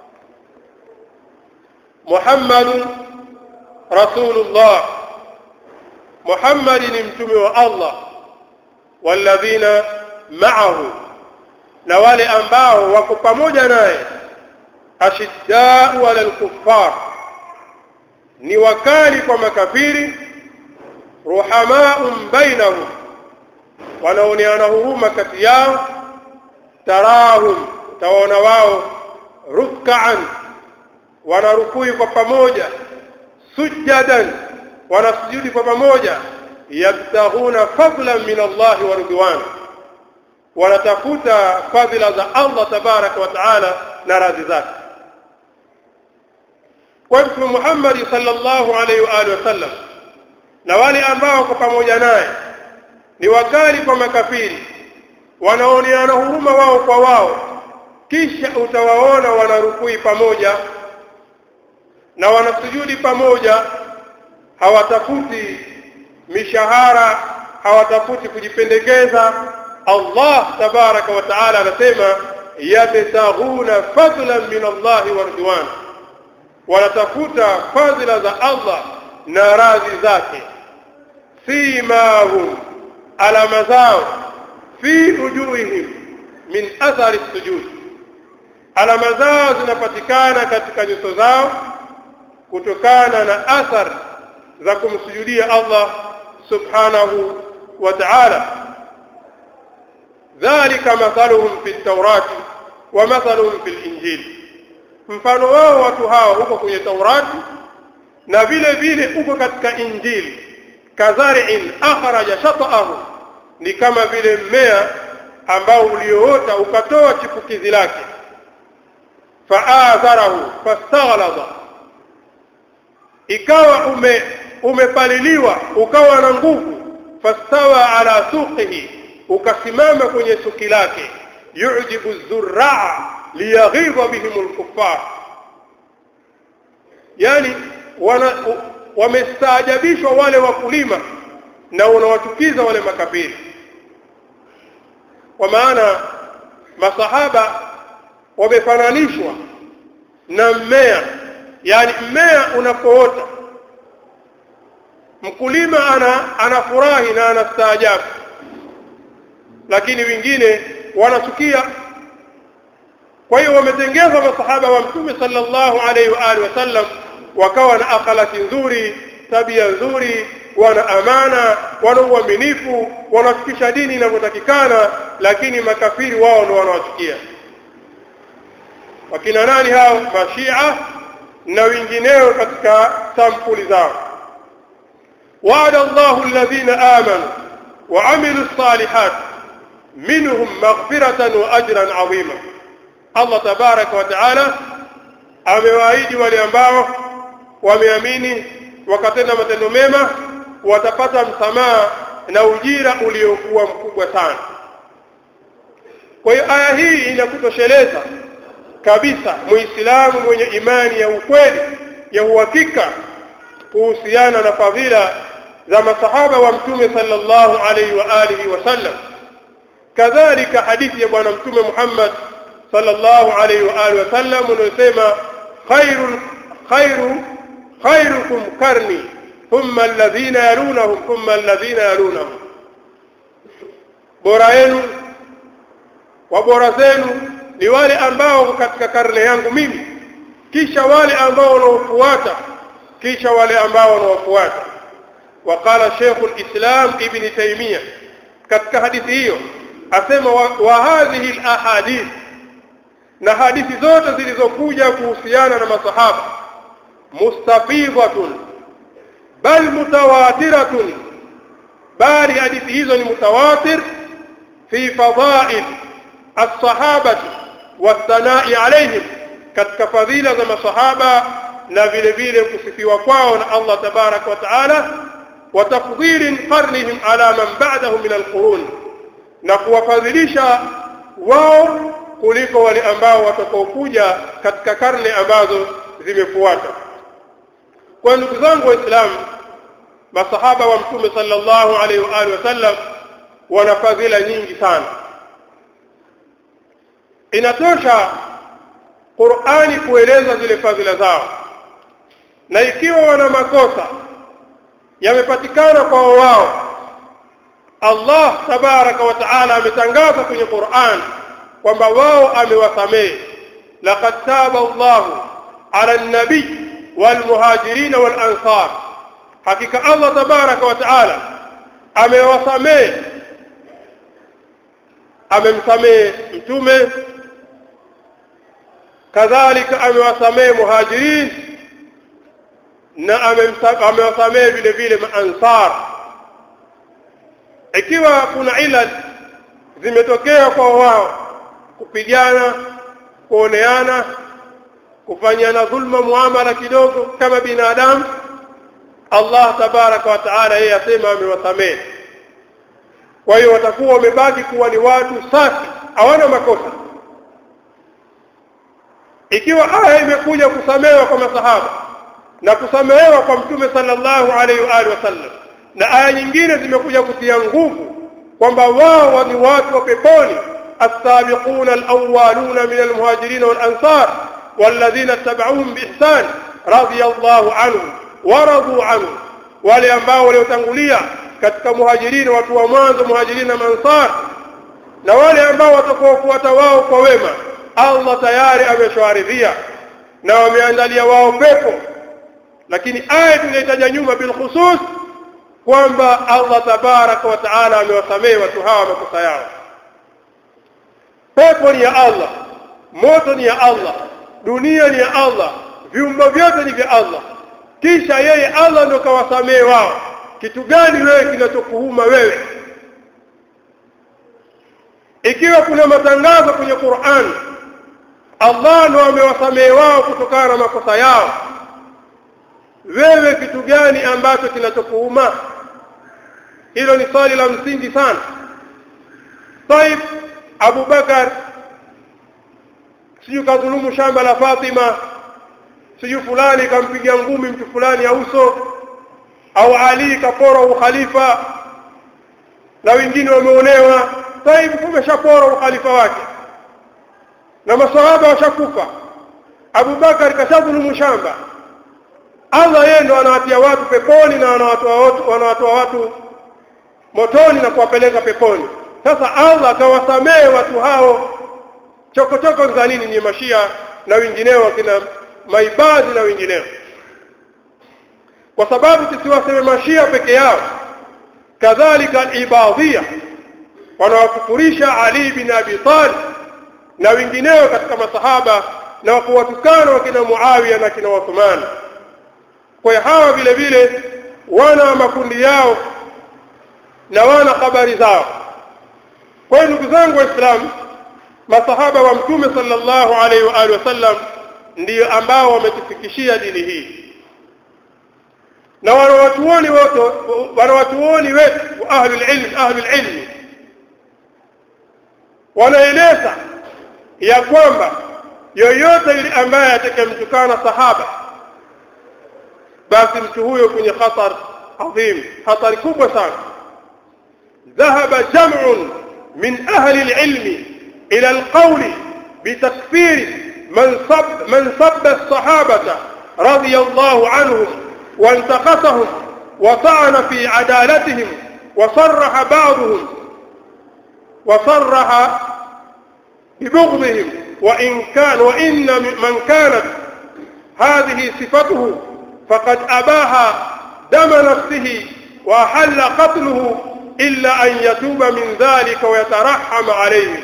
Muhammadun Rasulullah Muhammad ni mtume wa Allah walladhina ma'ahu na wale ambao wako pamoja naye ashiddau ala al-kuffar ni wakali kwa makafiri ruhamaun bainahum wanaoneana huruma kati yao tarahum tawaona wao ruk'an wanarukui kwa pamoja sujadan wanasujudi kwa pamoja yabtaghuna fadlan min Allah wa ridwan wanatafuta fadhila za Allah tabaraka wa taala na radhi zake kwa Mtume Muhammad sallallahu alaihi wa alihi wasallam na wale ambao kwa pamoja naye ni wakali kwa makafiri wanaoneana huruma wao kwa wao kisha utawaona wanarukui pamoja na wanasujudi pamoja hawatafuti mishahara hawatafuti kujipendekeza Allah tabaraka wa taala anasema yabtaghuna fadlan min Allah wa ridwan wanatafuta fadhila za Allah na radhi zake simahum alama zao fi ujuhihim min athari sujud alama zao zinapatikana katika nyuso zao kutokana na athar za kumsujudia Allah subhanahu wa ta'ala dhalika mathaluhum fi at-taurati wa mathaluhum fi al-injil mfano wao watu hao huko kwenye Taurati na vile vile uko katika Injili kadhari'in akhraja shata'ahu ni kama vile mmea ambao ulioota ukatoa chipukizi lake fa'atharahu fastaghlaba ikawa ume umepaliliwa ukawa na nguvu fastawa ala suqihi ukasimama kwenye suki lake yujibu zurraa liyaghidha bihim alkuffar yani wana wamestaajabishwa wale wakulima na unawatukiza wale makafiri kwa maana masahaba wamefananishwa na mmea yani mmea unapoota mkulima ana anafurahi na anastaajabu lakini wengine wanachukia kwa hiyo wametengeza masahaba wa mtume sallallahu alaihi wa alihi wasallam wakawa na akhlaki nzuri tabia nzuri wana amana wana uaminifu wanafikisha dini inavyotakikana lakini makafiri wao ndio wanawachukia wakina nani hao mashia na wengineo katika sampuli zao وعد الله الذين آمنوا وعملوا الصالحات منهم مغفرة وأجرا عظيما الله تبارك وتعالى amewaahidi wale ambao wameamini wakatenda matendo mema watapata msamaha na ujira uliokuwa mkubwa sana kwa hiyo aya hii inakutosheleza kabisa muislamu mwenye imani ya ukweli ya uhakika kuhusiana na fadhila za masahaba wa mtume sallallahu alaihi wa alihi wasallam kadhalika hadithi ya bwana mtume Muhammad sallallahu alaihi wa alihi wasallam unayosema khairul khairu khairukum karni thumma alladhina yalunahum thumma alladhina yalunahum bora yenu wa bora zenu ni wale ambao katika karne yangu mimi kisha wale ambao wanaofuata kisha wale ambao wanaofuata وقال شيخ الإسلام ابن تيمية katika hadithi hiyo asema wa, wa hadhihi alahadith na hadithi zote zilizokuja kuhusiana na masahaba mustafidatun bal mutawatiratun bali hadithi hizo ni mutawatir fi fadail as-sahabati wathanai alaihim katika fadhila za masahaba na vile vile kusifiwa kwao na Allah tabarak wa taala wa tafdhil qarnihim ala man ba'dahum min al-qurun na kuwafadhilisha wao kuliko wale ambao watakaokuja katika karne ambazo zimefuata kwa ndugu zangu waislamu masahaba wa mtume sallallahu alaihi wa alihi wasallam wana fadhila nyingi sana inatosha Qur'ani kueleza zile fadhila zao na ikiwa wana makosa yamepatikana kwa wao Allah tabaraka wa taala ametangaza kwenye Qur'an kwamba wao amewasamehe laqad taba Allahu ala an-nabi wal muhajirin wal ansar hakika Allah tabaraka wa taala amewasamehe amemsamehe mtume kadhalika amewasamehe muhajirin na amewasamehe vile vile maansar ikiwa kuna ila zimetokea kwa wao kupigana kuoneana kufanyana dhulma muamala kidogo kama binadamu Allah tabaraka wa taala yeye asema amewasamehe kwa hiyo watakuwa wamebaki kuwa ni watu safi hawana makosa ikiwa aya imekuja kusamehewa kwa masahaba na kusamehewa kwa mtume sallallahu alaihi wa alihi wasallam na aya nyingine zimekuja kutia nguvu kwamba wao ni watu wa peponi السابقون الأولون من المهاجرين والأنصار والذين اتبعوهم بإحسان رضي الله عنهم ورضوا عنه wale ambao waliotangulia katika muhajirini watu wa mwanzo muhajirini na mansar na wale ambao watakaofuata wao kwa wema Allah tayari ameshawaridhia na wameandalia wao pepo lakini aya tunaitaja nyuma bil khusus kwamba Allah tabaraka wa taala amewasamehe watu hawa makosa yao pepo ni ya Allah moto ni ya Allah dunia ni ya Allah viumbe vyote ni vya Allah kisha yeye Allah ndo kawasamehe wao kitu gani wewe kinachokuuma wewe ikiwa kuna matangazo kwenye Qur'an Allah ndo amewasamehe wao kutokana na makosa yao wewe kitu gani ambacho kinachokuuma hilo ni swali la msingi sana طيب Abu Bakar siju kadhulumu shamba la Fatima siju fulani kampiga ngumi mtu fulani ya uso au Ali kapora ukhalifa na wengine wameonewa طيب kumeshapora ukhalifa wake na masahaba washakufa Abu Bakar kashadhulumu shamba Allah yeye ndo anawatia watu peponi na anawatoa watu wanawatoa watu motoni na kuwapeleka peponi sasa Allah akawasamehe watu hao chokochoko za nini ni mashia na wengineo kina maibadhi na wengineo kwa sababu tusiwaseme mashia peke yao kadhalika al-ibadhia wanawakufurisha Ali bin Abi Talib na wengineo katika masahaba na kuwatukana wakina Muawiya na kina Uthman kwa hiyo hawa vile vile wana makundi yao na wana habari zao kwa hiyo ndugu zangu waislamu masahaba wa mtume sallallahu alaihi wa alihi wasallam ndiyo ambao wametufikishia dini hii na wanawatuoni wote wanawatuoni wetu wa ahlul ilm ahlul ilmi wanaeleza ya kwamba yoyote yule ambaye atakayemtukana sahaba basi mtu huyo kwenye khatar adhim hatari kubwa sana ذهب جمع من أهل العلم إلى القول بتكفير من صب من سب الصحابة رضي الله عنهم وانتقصهم وطعن في عدالتهم وصرح بعضهم وصرح ببغضهم وإن كان وإن من كانت هذه صفته فقد أباها دم نفسه وأحل قتله إلا أن يتوب من ذلك ويترحم عليه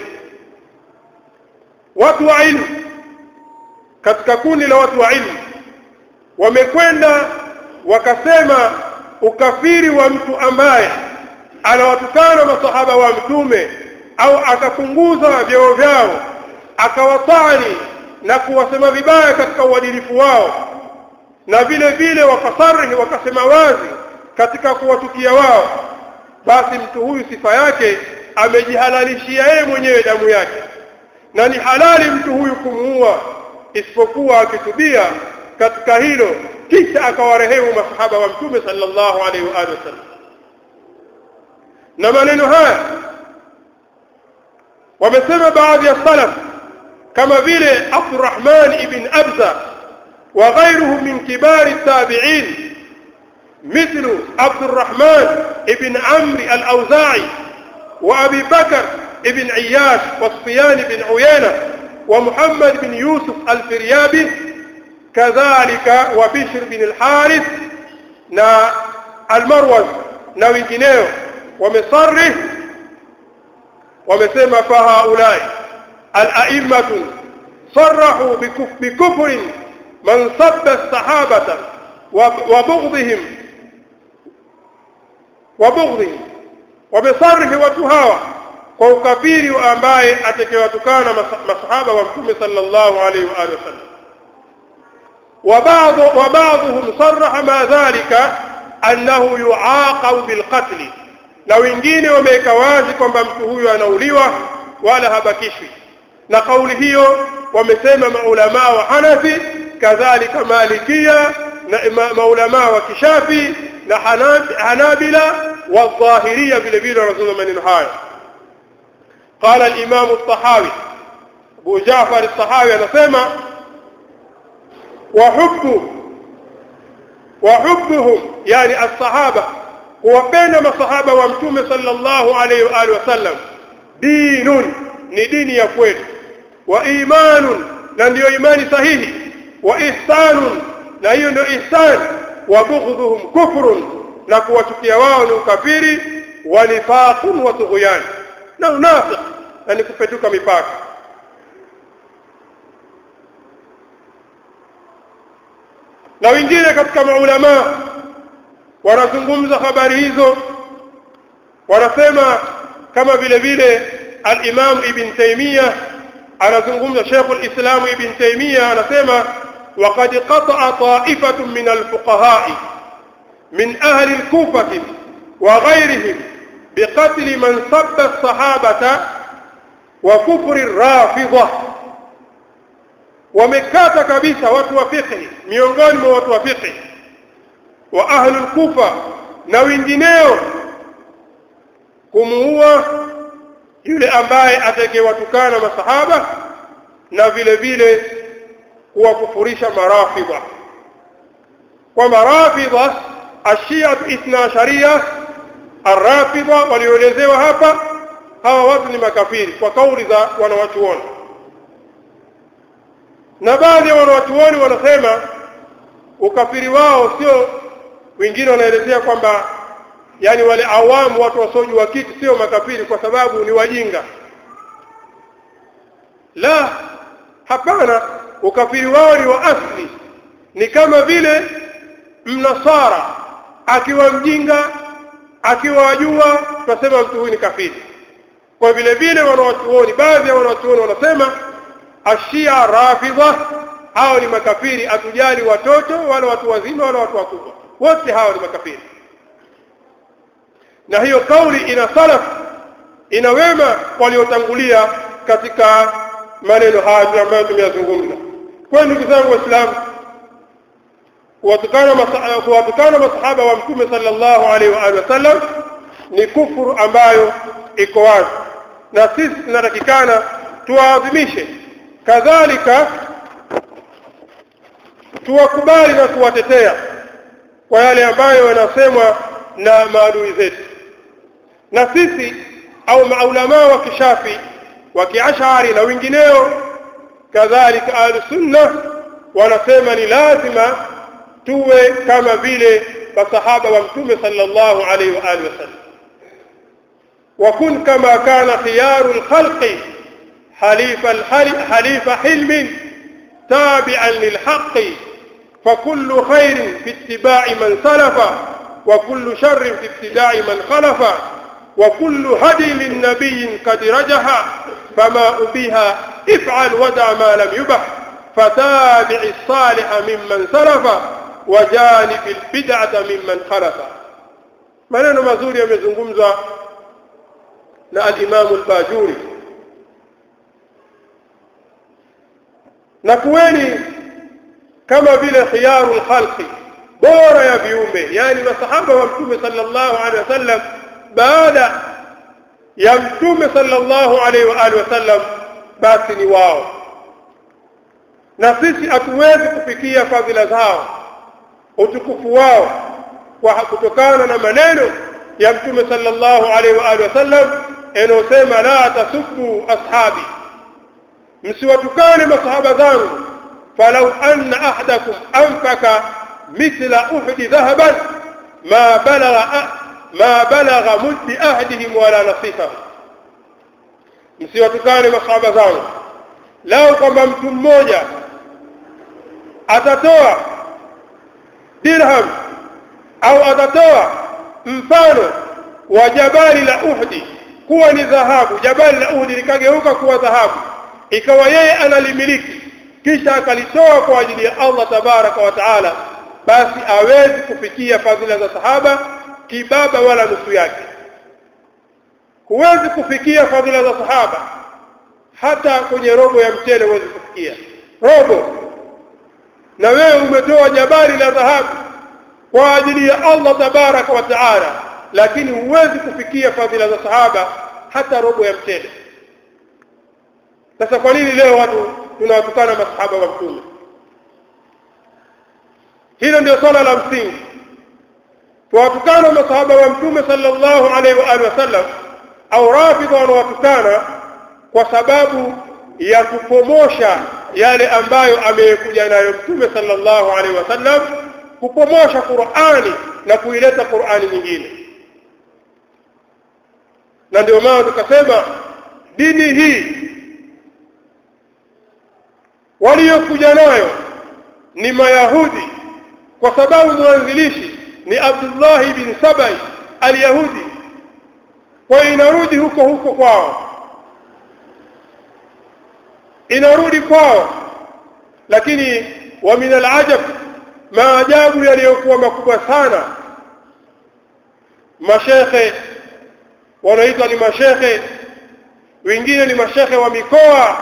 watu wa ilmu katika kundi la watu wa ilmu wamekwenda wakasema ukafiri wa mtu ambaye anawatukana masahaba wa mtume au akapunguza vyeo vyao akawatani na kuwasema vibaya katika uadilifu wao na vile vile wakasarihi wakasema wazi katika kuwatukia wao basi mtu huyu sifa yake amejihalalishia yeye mwenyewe damu yake na ni halali mtu huyu kumuua isipokuwa akitubia katika hilo kisha akawarehemu masahaba wa mtume sallallahu alaihi wa alihi wasallam na maneno haya wamesema baadhi ya salaf kama vile Abdurrahman ibn Abza wa ghayruhu min kibari tabi'in مثل عبد الرحمن ابن عمرو الأوزاعي وأبي بكر ابن عياش وصفيان بن عيينة ومحمد بن يوسف الفريابي كذلك وبشر بن الحارث نا المروز na wengineo wamesarih wamesema fahaulai alaimatu sarahu bikufrin man sabba sahabata wa bughdihim wa bughdihim wamesarihi watu hawa kwa ukafiri ambaye atakayewatukana masahaba wa mtume sallallahu alaihi wa alihi wasallam وبعض وبعضهم صرح ما ذلك أنه يعاقب بالقتل na wengine wameweka wazi kwamba mtu huyu anauliwa wala habakishwi na kauli hiyo wamesema maulamaa wa Hanafi kadhalika Malikia na maulamaa wa Kishafi na Hanabila wa Dhahiria vile vile wanazungumza maneno haya قال الإمام الطحاوي أبو جعفر الطحاوي anasema وحب وحبهم يعني الصحابة kuwapenda masahaba wa mtume sallallahu alaihi wa alihi wasallam dinun ni dini ya kweli wa imanun na ndiyo imani sahihi wa ihsanun na hiyo ndio ihsan wa bughdhuhum kufrun na kuwachukia wao ni ukafiri wa nifaqun wa tughyan na unafiq na ni kupetuka mipaka na wengine katika maulama wanazungumza habari hizo wanasema kama vile vile al-Imam Ibn Taymiyyah anazungumza Sheikh al-Islam Ibn Taymiyyah anasema وقد قطع طائفة من الفقهاء من أهل الكوفة وغيرهم بقتل من سب الصحابة وكفر الرافضة ومكات كبيسة وتوفقه miongoni mwa watu wa fiqh wa ahlul kufa na wengineo kumuua yule ambaye atakayewatukana masahaba na vile vile kuwakufurisha marafidha kwa marafidha ashia ithna sharia arrafidha walioelezewa hapa hawa watu ni makafiri kwa kauli za wanawachuoni na baadhi ya wanawachuoni wanasema ukafiri wao sio wengine wanaelezea kwamba yani wale awamu watu wasiojua kitu sio makafiri kwa sababu ni wajinga la hapana ukafiri wao ni wa asli ni kama vile mnasara akiwa mjinga akiwa wajua tunasema mtu huyu ni kafiri kwa vile vile wanawachuoni baadhi ya wanawachuoni wanasema ashia rafidha hao ni makafiri atujali watoto wala watu wazima wala watu wakubwa wote hao ni makafiri na hiyo kauli ina salaf ina wema waliotangulia katika maneno haya ambayo tumeyazungumza kwa ndugu zangu waislamu kuwatukana kuwatukana masahaba wa mtume sallallahu alaihi wa alihi wasallam ni kufuru ambayo iko wazi na sisi tunatakikana tuwaadhimishe kadhalika tuwakubali na kuwatetea kwa yale ambayo yanasemwa na maadui zetu na sisi au maulamaa wa kishafi wa kiashari na wengineo kadhalika ahlusunna wanasema ni lazima tuwe kama vile masahaba wa mtume sallallahu alaihi wa alihi wasallam وكن كما كان خيار الخلق حليف حليف حلم تابعا للحق فكل خير في اتباع من سلف وكل شر في ابتداع من خلف وكل هدي من نبي قد رجح فما أبيها افعل ودع ما لم يبح فتابع الصالح ممن سلف وجانب البدعة ممن خلف maneno mazuri yamezungumzwa na al-Imam al-Bajuri na kuweni kama vile khiyarul khalqi bora ya viumbe yani masahaba wa mtume sallallahu alaihi wasallam baada ya mtume sallallahu alaihi wa alihi wasallam basi ni wao na sisi hatuwezi kufikia fadhila zao utukufu wao kwa kutokana na maneno ya mtume sallallahu alaihi wa alihi wasallam yanayosema la tasubbu ashabi msiwatukane masahaba zangu falau anna ahadakum anfaka mithla uhdi dhahaban ma balagha ma balagha muddi ahdihim wala nasifahu msiwatukane masahaba zangu lao kwamba mtu mmoja atatoa dirham au atatoa mfano wa jabali la Uhdi kuwa ni dhahabu jabali la Uhdi likageuka kuwa dhahabu ikawa yeye analimiliki kisha akalitoa kwa ajili ya Allah tabaraka wa taala basi awezi kufikia fadhila za sahaba kibaba wala nusu yake huwezi kufikia fadhila za sahaba hata kwenye robo ya mchele huwezi kufikia robo na wewe umetoa jabali la dhahabu kwa ajili ya Allah tabaraka wa taala lakini huwezi kufikia fadhila za sahaba hata robo ya mchele sasa kwa nini leo watu tunawatukana masahaba wa mtume hilo ndio swala la msingi tuwatukana masahaba wa mtume sallallahu alaihi wa alihi wasallam au rafidha wanawatukana kwa sababu ya kupomosha yale ambayo amekuja nayo mtume sallallahu alaihi wasallam kupomosha Qur'ani na kuileta Qur'ani nyingine na ndio maana tukasema dini hii waliokuja nayo ni mayahudi kwa sababu mwanzilishi ni Abdullah ibn Sabai al-Yahudi kwa inarudi huko huko kwao inarudi kwao lakini wa min al-ajab maajabu yaliyokuwa makubwa sana mashekhe wanaitwa ni mashekhe wengine ni mashekhe wa mikoa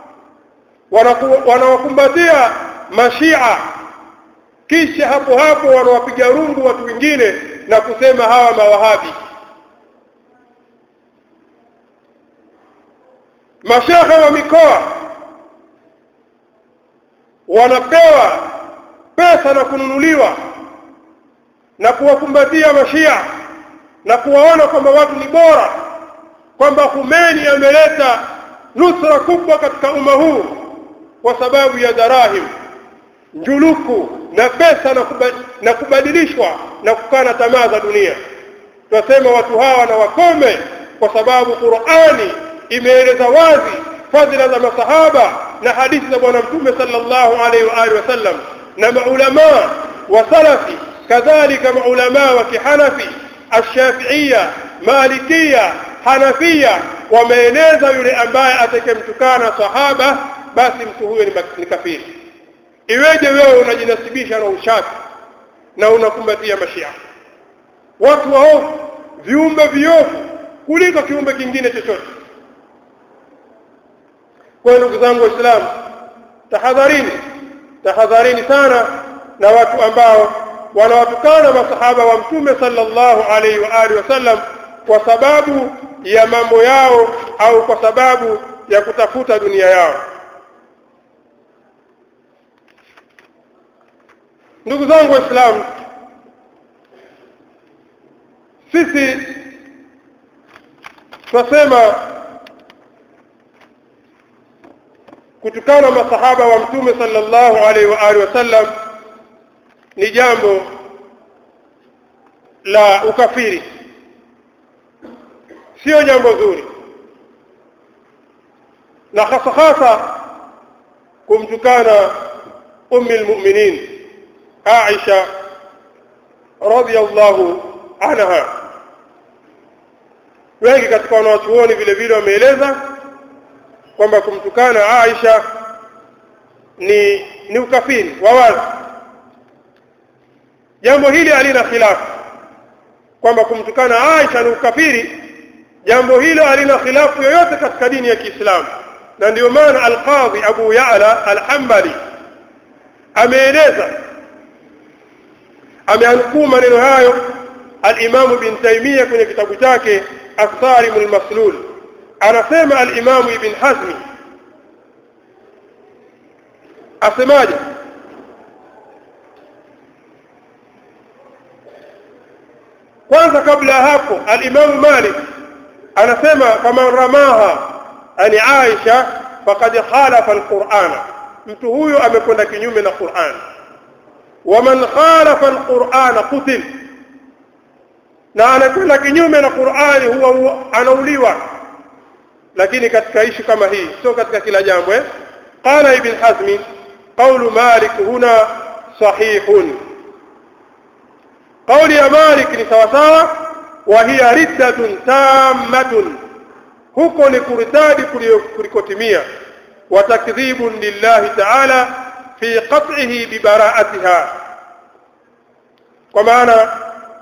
wanawakumbatia mashia kisha hapo hapo wanawapiga rungu watu wengine na kusema hawa mawahabi mashekhe wa mikoa wanapewa pesa na kununuliwa na kuwakumbatia mashia na kuwaona kwamba watu ni bora kwamba Khomeini ameleta nusra kubwa katika umma huu kwa sababu ya darahim njuluku na pesa na, kubad, na kubadilishwa na kukana tamaa za dunia tunasema watu hawa na wakome kwa sababu Qur'ani imeeleza wazi fadhila za masahaba na hadithi za bwana mtume sallallahu alaihi wa alihi wasallam na maulamaa wa salafi kadhalika maulamaa wa kihanafi ashafiia malikia hanafia wameeneza yule ambaye atakemtukana sahaba basi mtu huyo ni, ni kafiri iweje wewe unajinasibisha na ushafi na unakumbatia mashia watu waovu viumbe viovu kuliko kiumbe kingine chochote kwa ndugu zangu waislamu tahadharini tahadharini sana na watu ambao wanawatukana masahaba wa mtume sallallahu alaihi wa alihi wasallam kwa sababu ya mambo yao au kwa sababu ya kutafuta dunia yao ndugu zangu waislamu sisi tunasema kutukana masahaba wa mtume sallallahu alaihi wa alihi wasallam ni jambo la ukafiri sio jambo zuri na hasa hasa kumtukana ummi almu'minin Aisha radhiyallahu anha wengi katika wanawachuoni vile vile wameeleza kwamba kumtukana Aisha ni ni ukafiri wa wazi jambo hili halina khilafu kwamba kumtukana Aisha ni ukafiri jambo hilo halina khilafu yoyote katika dini ya Kiislamu na ndio maana al-Qadhi Abu Ya'la al-Hanbali ameeleza ameanukuu maneno hayo al-Imam Ibn Taymiyyah kwenye kitabu chake As-Sarim al-Maslul anasema al-Imam Ibn Hazm asemaje kwanza kabla ya hapo al-Imam Malik anasema kama ramaha ani Aisha faqad khalafa al-Qur'ana mtu huyo amekwenda kinyume na Qur'an waman khalafa al-Qur'ana qutil na anakwenda kinyume na Qur'ani huwa anauliwa lakini katika ishu kama hii sio katika kila jambo eh qala ibn hazm qawlu malik huna sahihun qawli ya malik ni sawa sawa wa hiya riddatun tammatun huko ni kuritadi kulikotimia wa takdhibun lillahi ta'ala fi qat'ihi bi bara'atiha kwa maana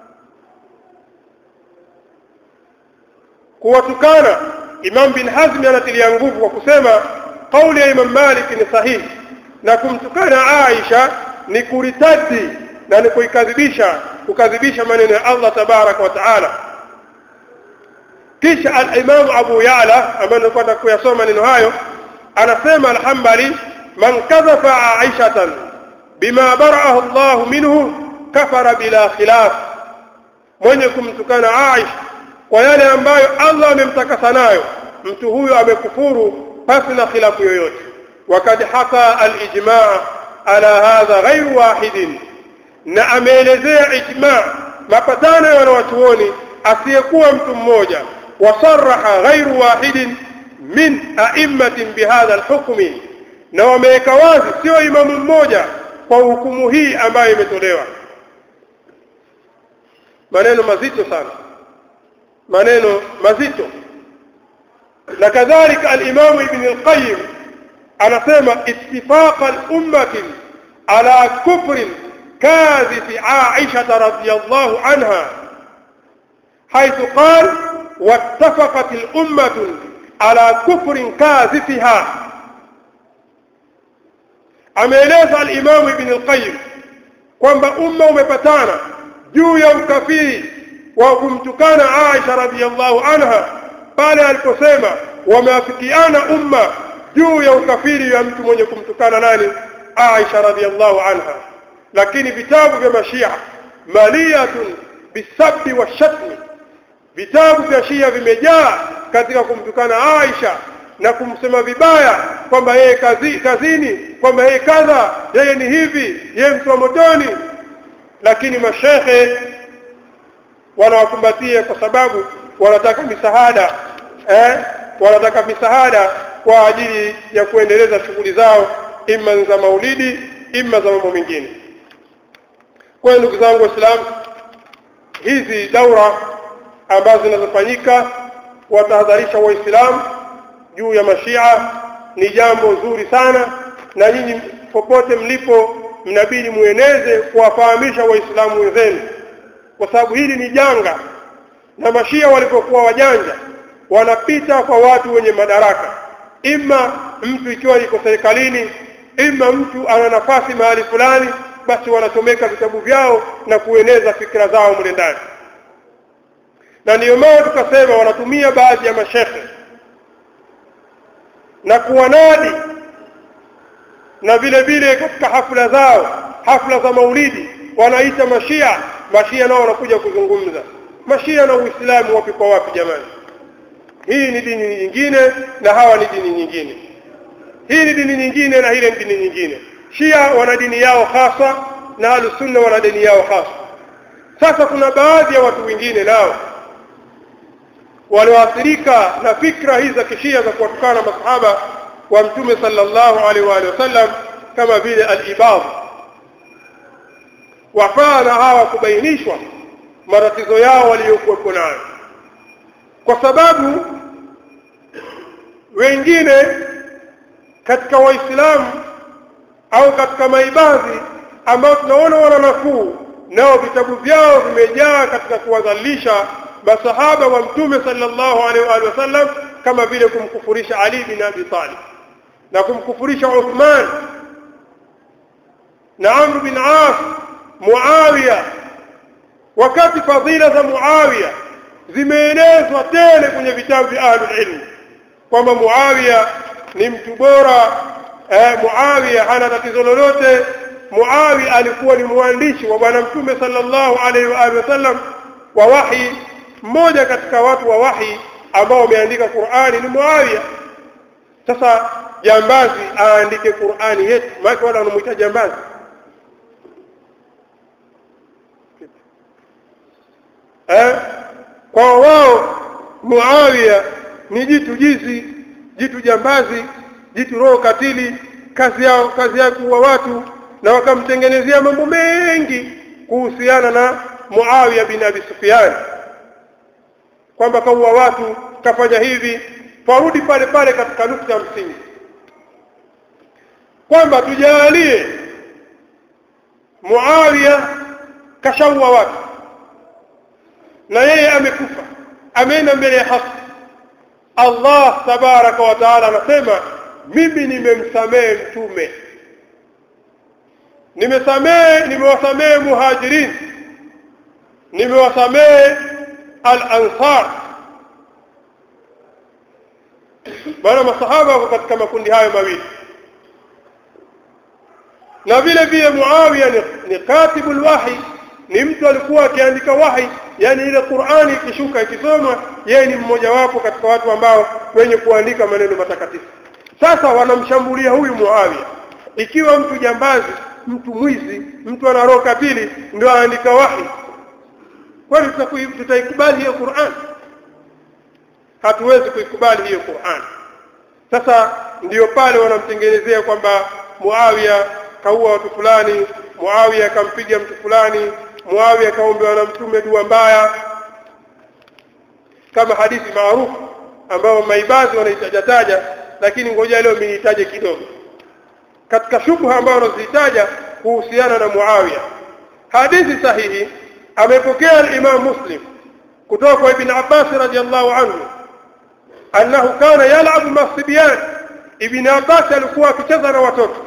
kuwatukana Imam bin Hazm anatilia nguvu kwa kusema kauli ya Imam Malik ni sahihi na kumtukana Aisha ni kuritadi na ni kuikadhibisha kukadhibisha maneno ya Allah tabaraka wa taala kisha al-Imam Abu Ya'la ambaye nilikuwa kuyasoma maneno hayo anasema al-Hanbali man kadhafa Aishatan bima bara'ahu Allah minhu kafara bila khilaf mwenye kumtukana Aisha kwa yale ambayo Allah amemtakasa nayo mtu huyo amekufuru pasi na khilafu yoyote wakad haka al-ijma' ala hadha ghairu wahidin na ameelezea ijma' mapatano ya wanawachuoni asiyekuwa mtu mmoja wasarraha ghairu wahidin min a'immatin bihadha al-hukmi na wameweka wazi sio imamu mmoja kwa hukumu hii ambayo imetolewa maneno mazito sana maneno mazito na kadhalika al-Imam Ibn al-Qayyim anasema ittifaq al-ummah ala kufr kadhif Aisha radhiyallahu anha حيث قال واتفقت الأمة على كفر كاذفها ameeleza al-Imam Ibn al-Qayyim kwamba umma umepatana juu ya ukafiri wa kumtukana Aisha radhiyallahu anha pale aliposema wameafikiana umma juu ya ukafiri ya mtu mwenye kumtukana nani Aisha radhiyallahu anha lakini vitabu vya mashia maliyatun bisabbi wa shatmi vitabu vya shia vimejaa katika kumtukana Aisha na kumsema vibaya kwamba yeye kazi, kazini kwamba yeye kadha yeye ni hivi yeye mtu wa motoni lakini mashehe wanawakumbatia kwa sababu wanataka misaada eh wanataka misaada kwa ajili ya kuendeleza shughuli zao ima za maulidi ima za mambo mengine kwa hiyo ndugu zangu waislamu hizi daura ambazo zinazofanyika watahadharisha waislamu juu ya mashia ni jambo zuri sana na nyinyi popote mlipo mnabidi mueneze kuwafahamisha waislamu wenzenu kwa sababu hili ni janga na mashia walipokuwa wajanja wanapita kwa watu wenye madaraka ima mtu ikiwa yuko serikalini ima mtu ana nafasi mahali fulani basi wanachomeka vitabu vyao na kueneza fikra zao mle ndani na ndiyo maana tukasema wanatumia baadhi ya mashekhe na kuwanadi na vile vile katika hafla zao hafla za maulidi wanaita mashia mashia nao wanakuja kuzungumza mashia na uislamu wapi kwa wapi jamani hii ni dini nyingine na hawa ni dini nyingine hii ni dini nyingine na ile ni dini nyingine shia wana dini yao hasa na ahlusunna wana dini yao hasa sasa kuna baadhi ya watu wengine nao walioathirika na fikra hizi za kishia za kuwatukana masahaba wa mtume sallallahu alaihi wa alihi wasallam kama vile al-ibad wafaa na hawa kubainishwa matatizo yao waliokuwepo nayo kwa sababu wengine katika waislamu au katika maibadhi ambao tunaona wana nafuu nao vitabu vyao vimejaa katika kuwadhalisha masahaba wa mtume sallallahu alaihi wa sallam kama vile kumkufurisha Ali bin Abi Talib na kumkufurisha Uthman na Amr bin As Muawiya wakati fadhila za Muawiya zimeenezwa tele kwenye vitabu vya ahlul ilm kwamba Muawiya ni mtu bora eh, Muawiya hana tatizo lolote Muawiya alikuwa ni mwandishi wa bwana mtume sallallahu alaihi wa alihi wasallam wa wahi mmoja katika watu wa wahi ambao wameandika Qur'ani ni Muawiya sasa jambazi aandike Qur'ani yetu maana wale wanamuita jambazi eh kwa wao Muawiya ni jitu jizi jitu jambazi jitu roho katili kazi yao kazi yao kuwa watu na wakamtengenezea mambo mengi kuhusiana na Muawiya bin Abi Sufyan kwamba kaua watu kafanya hivi farudi pale pale katika nukta ya msingi kwamba tujalie Muawiya kashaua watu na yeye amekufa ameenda mbele ya haki Allah tabaraka wa taala anasema mimi nimemsamehe mtume nimesamehe nimewasamehe muhajirin nimewasamehe al-ansar maana masahaba wako katika makundi hayo mawili na vile vile Muawiya ni, ni katibul wahi ni mtu alikuwa akiandika wahi yani ile Qur'ani ikishuka ikisoma yeye ni mmoja wapo katika watu ambao wenye kuandika maneno matakatifu sasa wanamshambulia huyu Muawiya ikiwa mtu jambazi mtu mwizi mtu ana roho katili ndio aandika wahi kwani tutaikubali hiyo Qur'an hatuwezi kuikubali hiyo Qur'an sasa ndiyo pale wanamtengenezea kwamba Muawiya kaua watu fulani Muawiya akampiga mtu fulani Muawiya kaombewa na mtume dua mbaya kama hadithi maarufu ambayo maibadhi wanaitajataja lakini ngoja leo minitaje kidogo katika shubha ambayo wanazitaja kuhusiana na Muawiya hadithi sahihi amepokea al-Imam Muslim kutoka kwa Ibn Abbas radiyallahu anhu annahu kana yal'abu masibyan Ibn Abbas alikuwa akicheza na watoto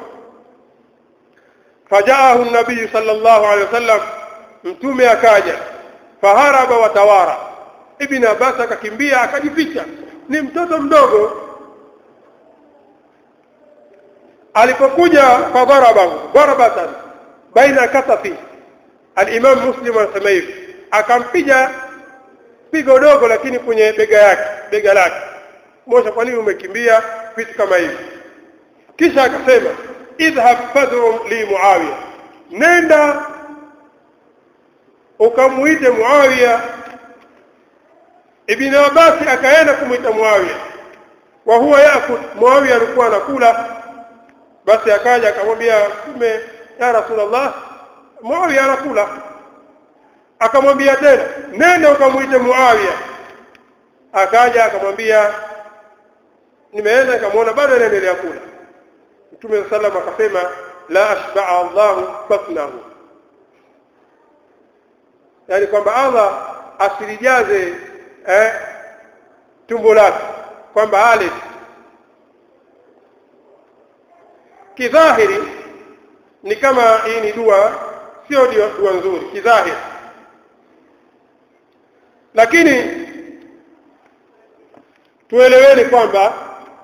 fajaahu an-nabiy sallallahu alayhi wasallam mtume akaja faharaba watawara Ibn Abbas akakimbia akajificha ni mtoto mdogo alipokuja fadharabahu darabatan baina kasafi al-Imam Muslim anasema hivi akampiga pigo dogo lakini kwenye bega yake bega lake mosha kwa nini umekimbia vitu kama hivi kisha akasema idhhab fadhum li Muawiya nenda ukamuite Muawiya Ibn Abbas akaenda kumuita Muawiya wa huwa yakul Muawiya alikuwa anakula basi akaja akamwambia mtume ya rasulullah Muawiya anakula akamwambia tena nenda ukamuite Muawiya akaja akamwambia nimeenda nikamwona bado anaendelea kula mtume sallam akasema la ashba'a Allahu batnahu yani kwamba Allah asilijaze eh, tumbo lake kwamba ale kidhahiri ni kama hii ni dua sio dua nzuri kidhahiri lakini tueleweni kwamba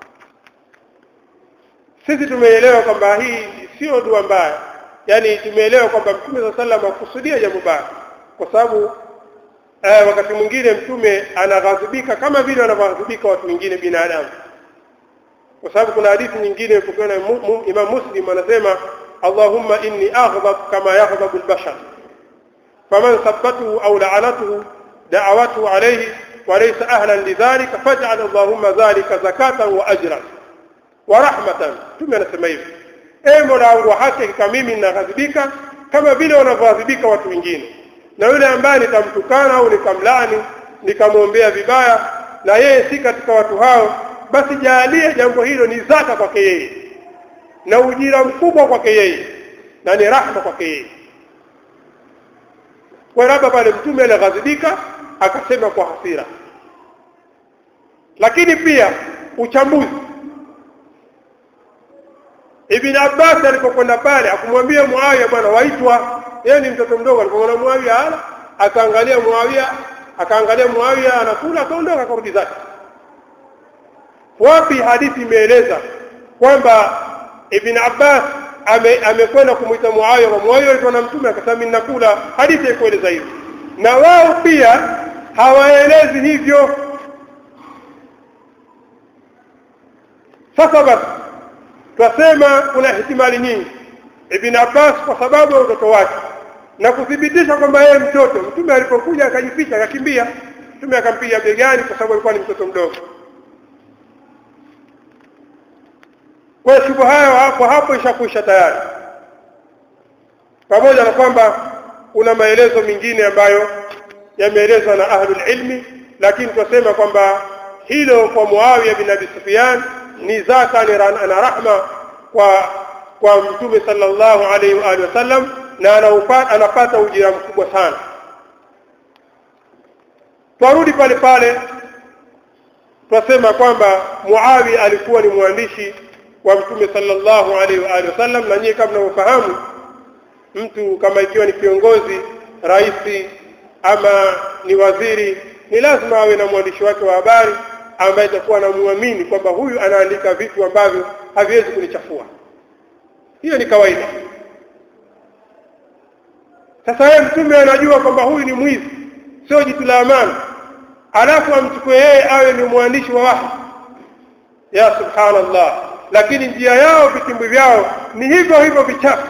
sisi tumeelewa kwamba hii sio dua mbaya yani tumeelewa kwamba mtume saa sallam akusudia jambo baya kwa sababu eh, wakati mwingine mtume anaghadhibika kama vile wanavyoghadhibika watu wengine binadamu kwa sababu kuna hadithi nyingine ipokewa na mu, mu, Imam Muslim anasema Allahumma inni aghdab kama yaghdhabu al-bashar faman sabbatuhu aw la'anatuhu da'awatuhu alayhi wa laysa ahlan lidhalika faj'al Allahumma dhalika zakatan wa ajran wa rahmatan mtume anasema hivi e mola wangu hakika mimi ninaghadhibika kama vile wanavyoghadhibika watu wengine na yule ambaye nitamtukana au nikamlaani nikamwombea vibaya na yeye si katika watu hao basi jaalie jambo hilo ni zaka kwake yeye na ujira mkubwa kwake yeye na ni rahma kwake yeye kwa labda pale mtume alighadhibika akasema kwa hasira lakini pia uchambuzi Ibn Abbas alipokwenda pale akumwambia Muawiya bwana waitwa yeye ni mtoto mdogo alipomwona Muawiya ala akaangalia Muawiya akaangalia Muawiya anakula akaondoka akarudi zake wapi hadithi imeeleza kwamba Ibn Abbas amekwenda ame kumwita Muawiya kwa Muawiya alikuwa na mtume akasema mimi nakula hadithi haikueleza hivyo na wao pia hawaelezi hivyo sasa basi twasema kuna ihtimali nyingi Ibn Abbas kwa sababu ya utoto wake na kuthibitisha kwamba yeye mtoto mtume alipokuja akajificha akakimbia mtume akampiga begani kwa sababu alikuwa ni mtoto mdogo kwa hiyo shubha hayo hapo hapo ishakwisha tayari pamoja na kwamba kuna maelezo mengine ambayo yameelezwa na ahlul ilmi lakini tunasema kwamba hilo kwa Muawiya bin Abi Sufyan ni zaka na rahma kwa kwa mtume sallallahu alaihi wa alihi wasallam na anaupata anapata ujira mkubwa sana twarudi pale pale twasema kwamba Muawiya alikuwa ni mwandishi wa mtume sallallahu alaihi wa alihi wasallam na nyie kama mnavyofahamu mtu kama ikiwa ni kiongozi rais ama ni waziri ni lazima awe na mwandishi wake wa habari ambaye itakuwa anamwamini kwamba huyu anaandika vitu ambavyo haviwezi kunichafua hiyo ni kawaida sasa yeye mtume anajua kwamba huyu ni mwizi sio jitu la amana alafu amchukue yeye awe ni mwandishi wa wahi ya subhanallah lakini njia yao vitimbwi vyao ni hivyo hivyo vichafu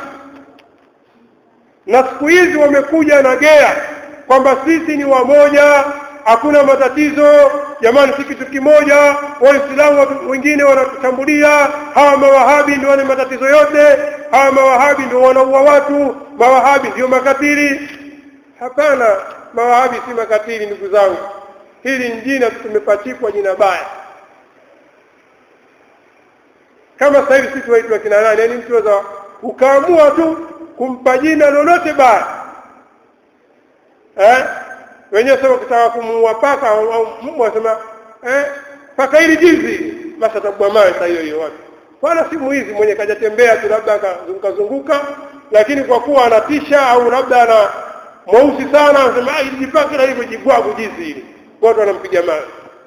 na siku hizi wamekuja na gea kwamba sisi ni wamoja hakuna matatizo jamani si kitu kimoja waislamu wengine wanatushambulia hawa mawahabi ndio wana matatizo yote hawa mawahabi ndio wanaua watu mawahabi ndio makatili hapana mawahabi si makatili ndugu zangu hili ni jina tumepachikwa jina baya kama sasa hivi sisi waitwa kina nani yani mtu waweza ukaamua tu kumpa jina lolote baya eh wenyewe sema ukitaka kumuua paka au mbwa wasema eh paka hili jizi basi atabwa mawe saa hiyo hiyo watu wala si mwizi mwenye kajatembea tu labda akazunguka zunguka lakini kwa kuwa anatisha au labda ana mweusi sana anasema ah hili paka la hivyo jibwagu jizi hili watu wanampiga mawe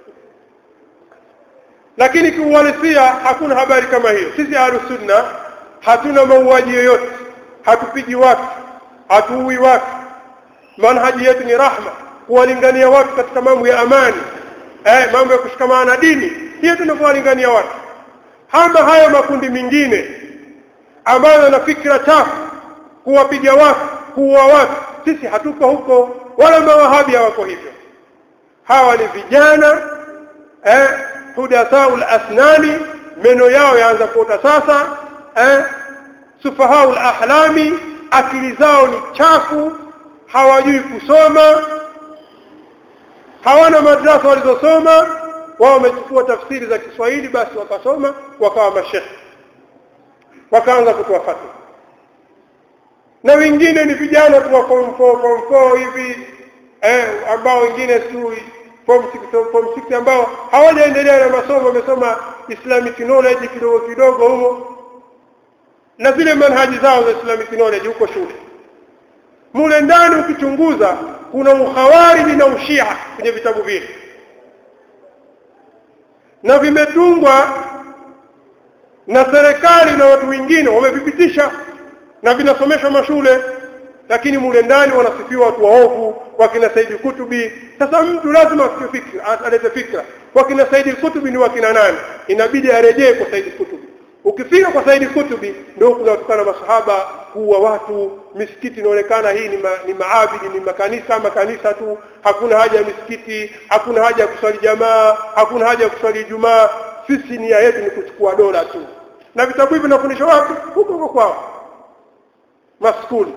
lakini kiuhalisia hakuna habari kama hiyo sisi ahlus sunna hatuna mauaji yoyote hatupigi watu hatuui watu manhaji yetu ni rahma kuwalingania watu katika mambo ya amani eh, mambo ya kushikamana na dini hiyo tunavyowalingania watu hama hayo makundi mengine ambayo yana fikra chafu kuwapiga watu kuua watu sisi hatuko huko wala mawahabi hawako hivyo hawa ni vijana eh, hudathaul asnani meno yao yaanza kuota sasa eh sufahaul ahlami akili zao ni chafu hawajui kusoma hawana madrasa walizosoma wao wamechukua tafsiri za Kiswahili basi wakasoma wakawa mashekhe wakaanza kutoa fatwa na wengine ni vijana tu wa form 4 form 4 hivi eh ambao wengine tu form 6 form 6 ambao hawajaendelea na masomo wamesoma islamic knowledge kidogo kidogo humo na zile manhaji zao za islamic knowledge huko shule mule ndani ukichunguza kuna ukhawariji na ushia kwenye vitabu vile na vimetungwa na serikali na watu wengine wamevipitisha na vinasomeshwa mashule lakini mule ndani wanasifiwa watu waovu wakina Saidi Kutubi sasa mtu lazima fikra alete fikra wakina Saidi Kutubi ni wakina nani inabidi arejee kwa Saidi Kutubi ukifika kwa Saidi Kutubi ndio kunatukana masahaba kuwa watu misikiti inaonekana hii ni, ma, ni maabidi ni makanisa makanisa tu hakuna haja ya misikiti hakuna haja ya kuswali jamaa hakuna haja ya kuswali Ijumaa sisi nia yetu ni kuchukua dola tu na vitabu hivi vinafundishwa wapi huko huko kwao maskuli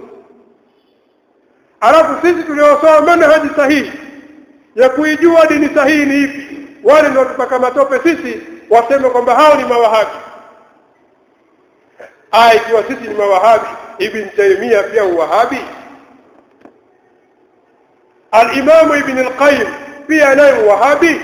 alafu sisi tuliosoma manhaji sahihi ya kuijua dini sahihi ni ipi wale ndio tupaka matope sisi waseme kwamba hao ni mawahabi aya ikiwa sisi ni mawahabi ibn taymia pia uwahabi al-imam ibn al-qayyim pia naye uwahabi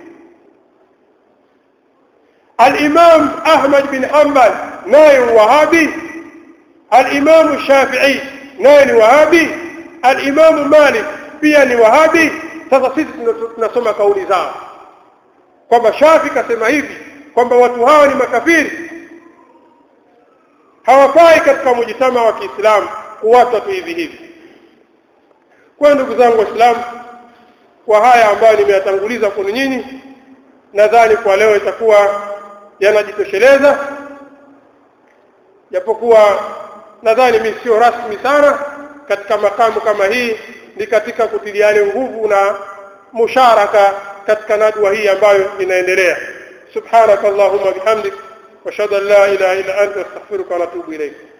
al-imam ahmad bin hanbal naye uwahabi al-imam shafi'i naye ni wahabi al-imam malik pia ni wahabi sasa sisi tunasoma kauli zao kwamba shafi kasema hivi kwamba watu hawa ni makafiri hawafai katika mujitama wa Kiislamu kuwatwa tu hivi hivi. Kwa ndugu zangu Waislamu, kwa haya ambayo nimeyatanguliza kwenu nyinyi, nadhani kwa leo itakuwa yanajitosheleza, japokuwa nadhani mimi sio rasmi sana katika makamu kama hii, ni katika kutiliane nguvu na musharaka katika nadwa hii ambayo inaendelea. subhanakallahumma bihamdik واشهد ان لا اله الا انت استغفرك واتوب اليك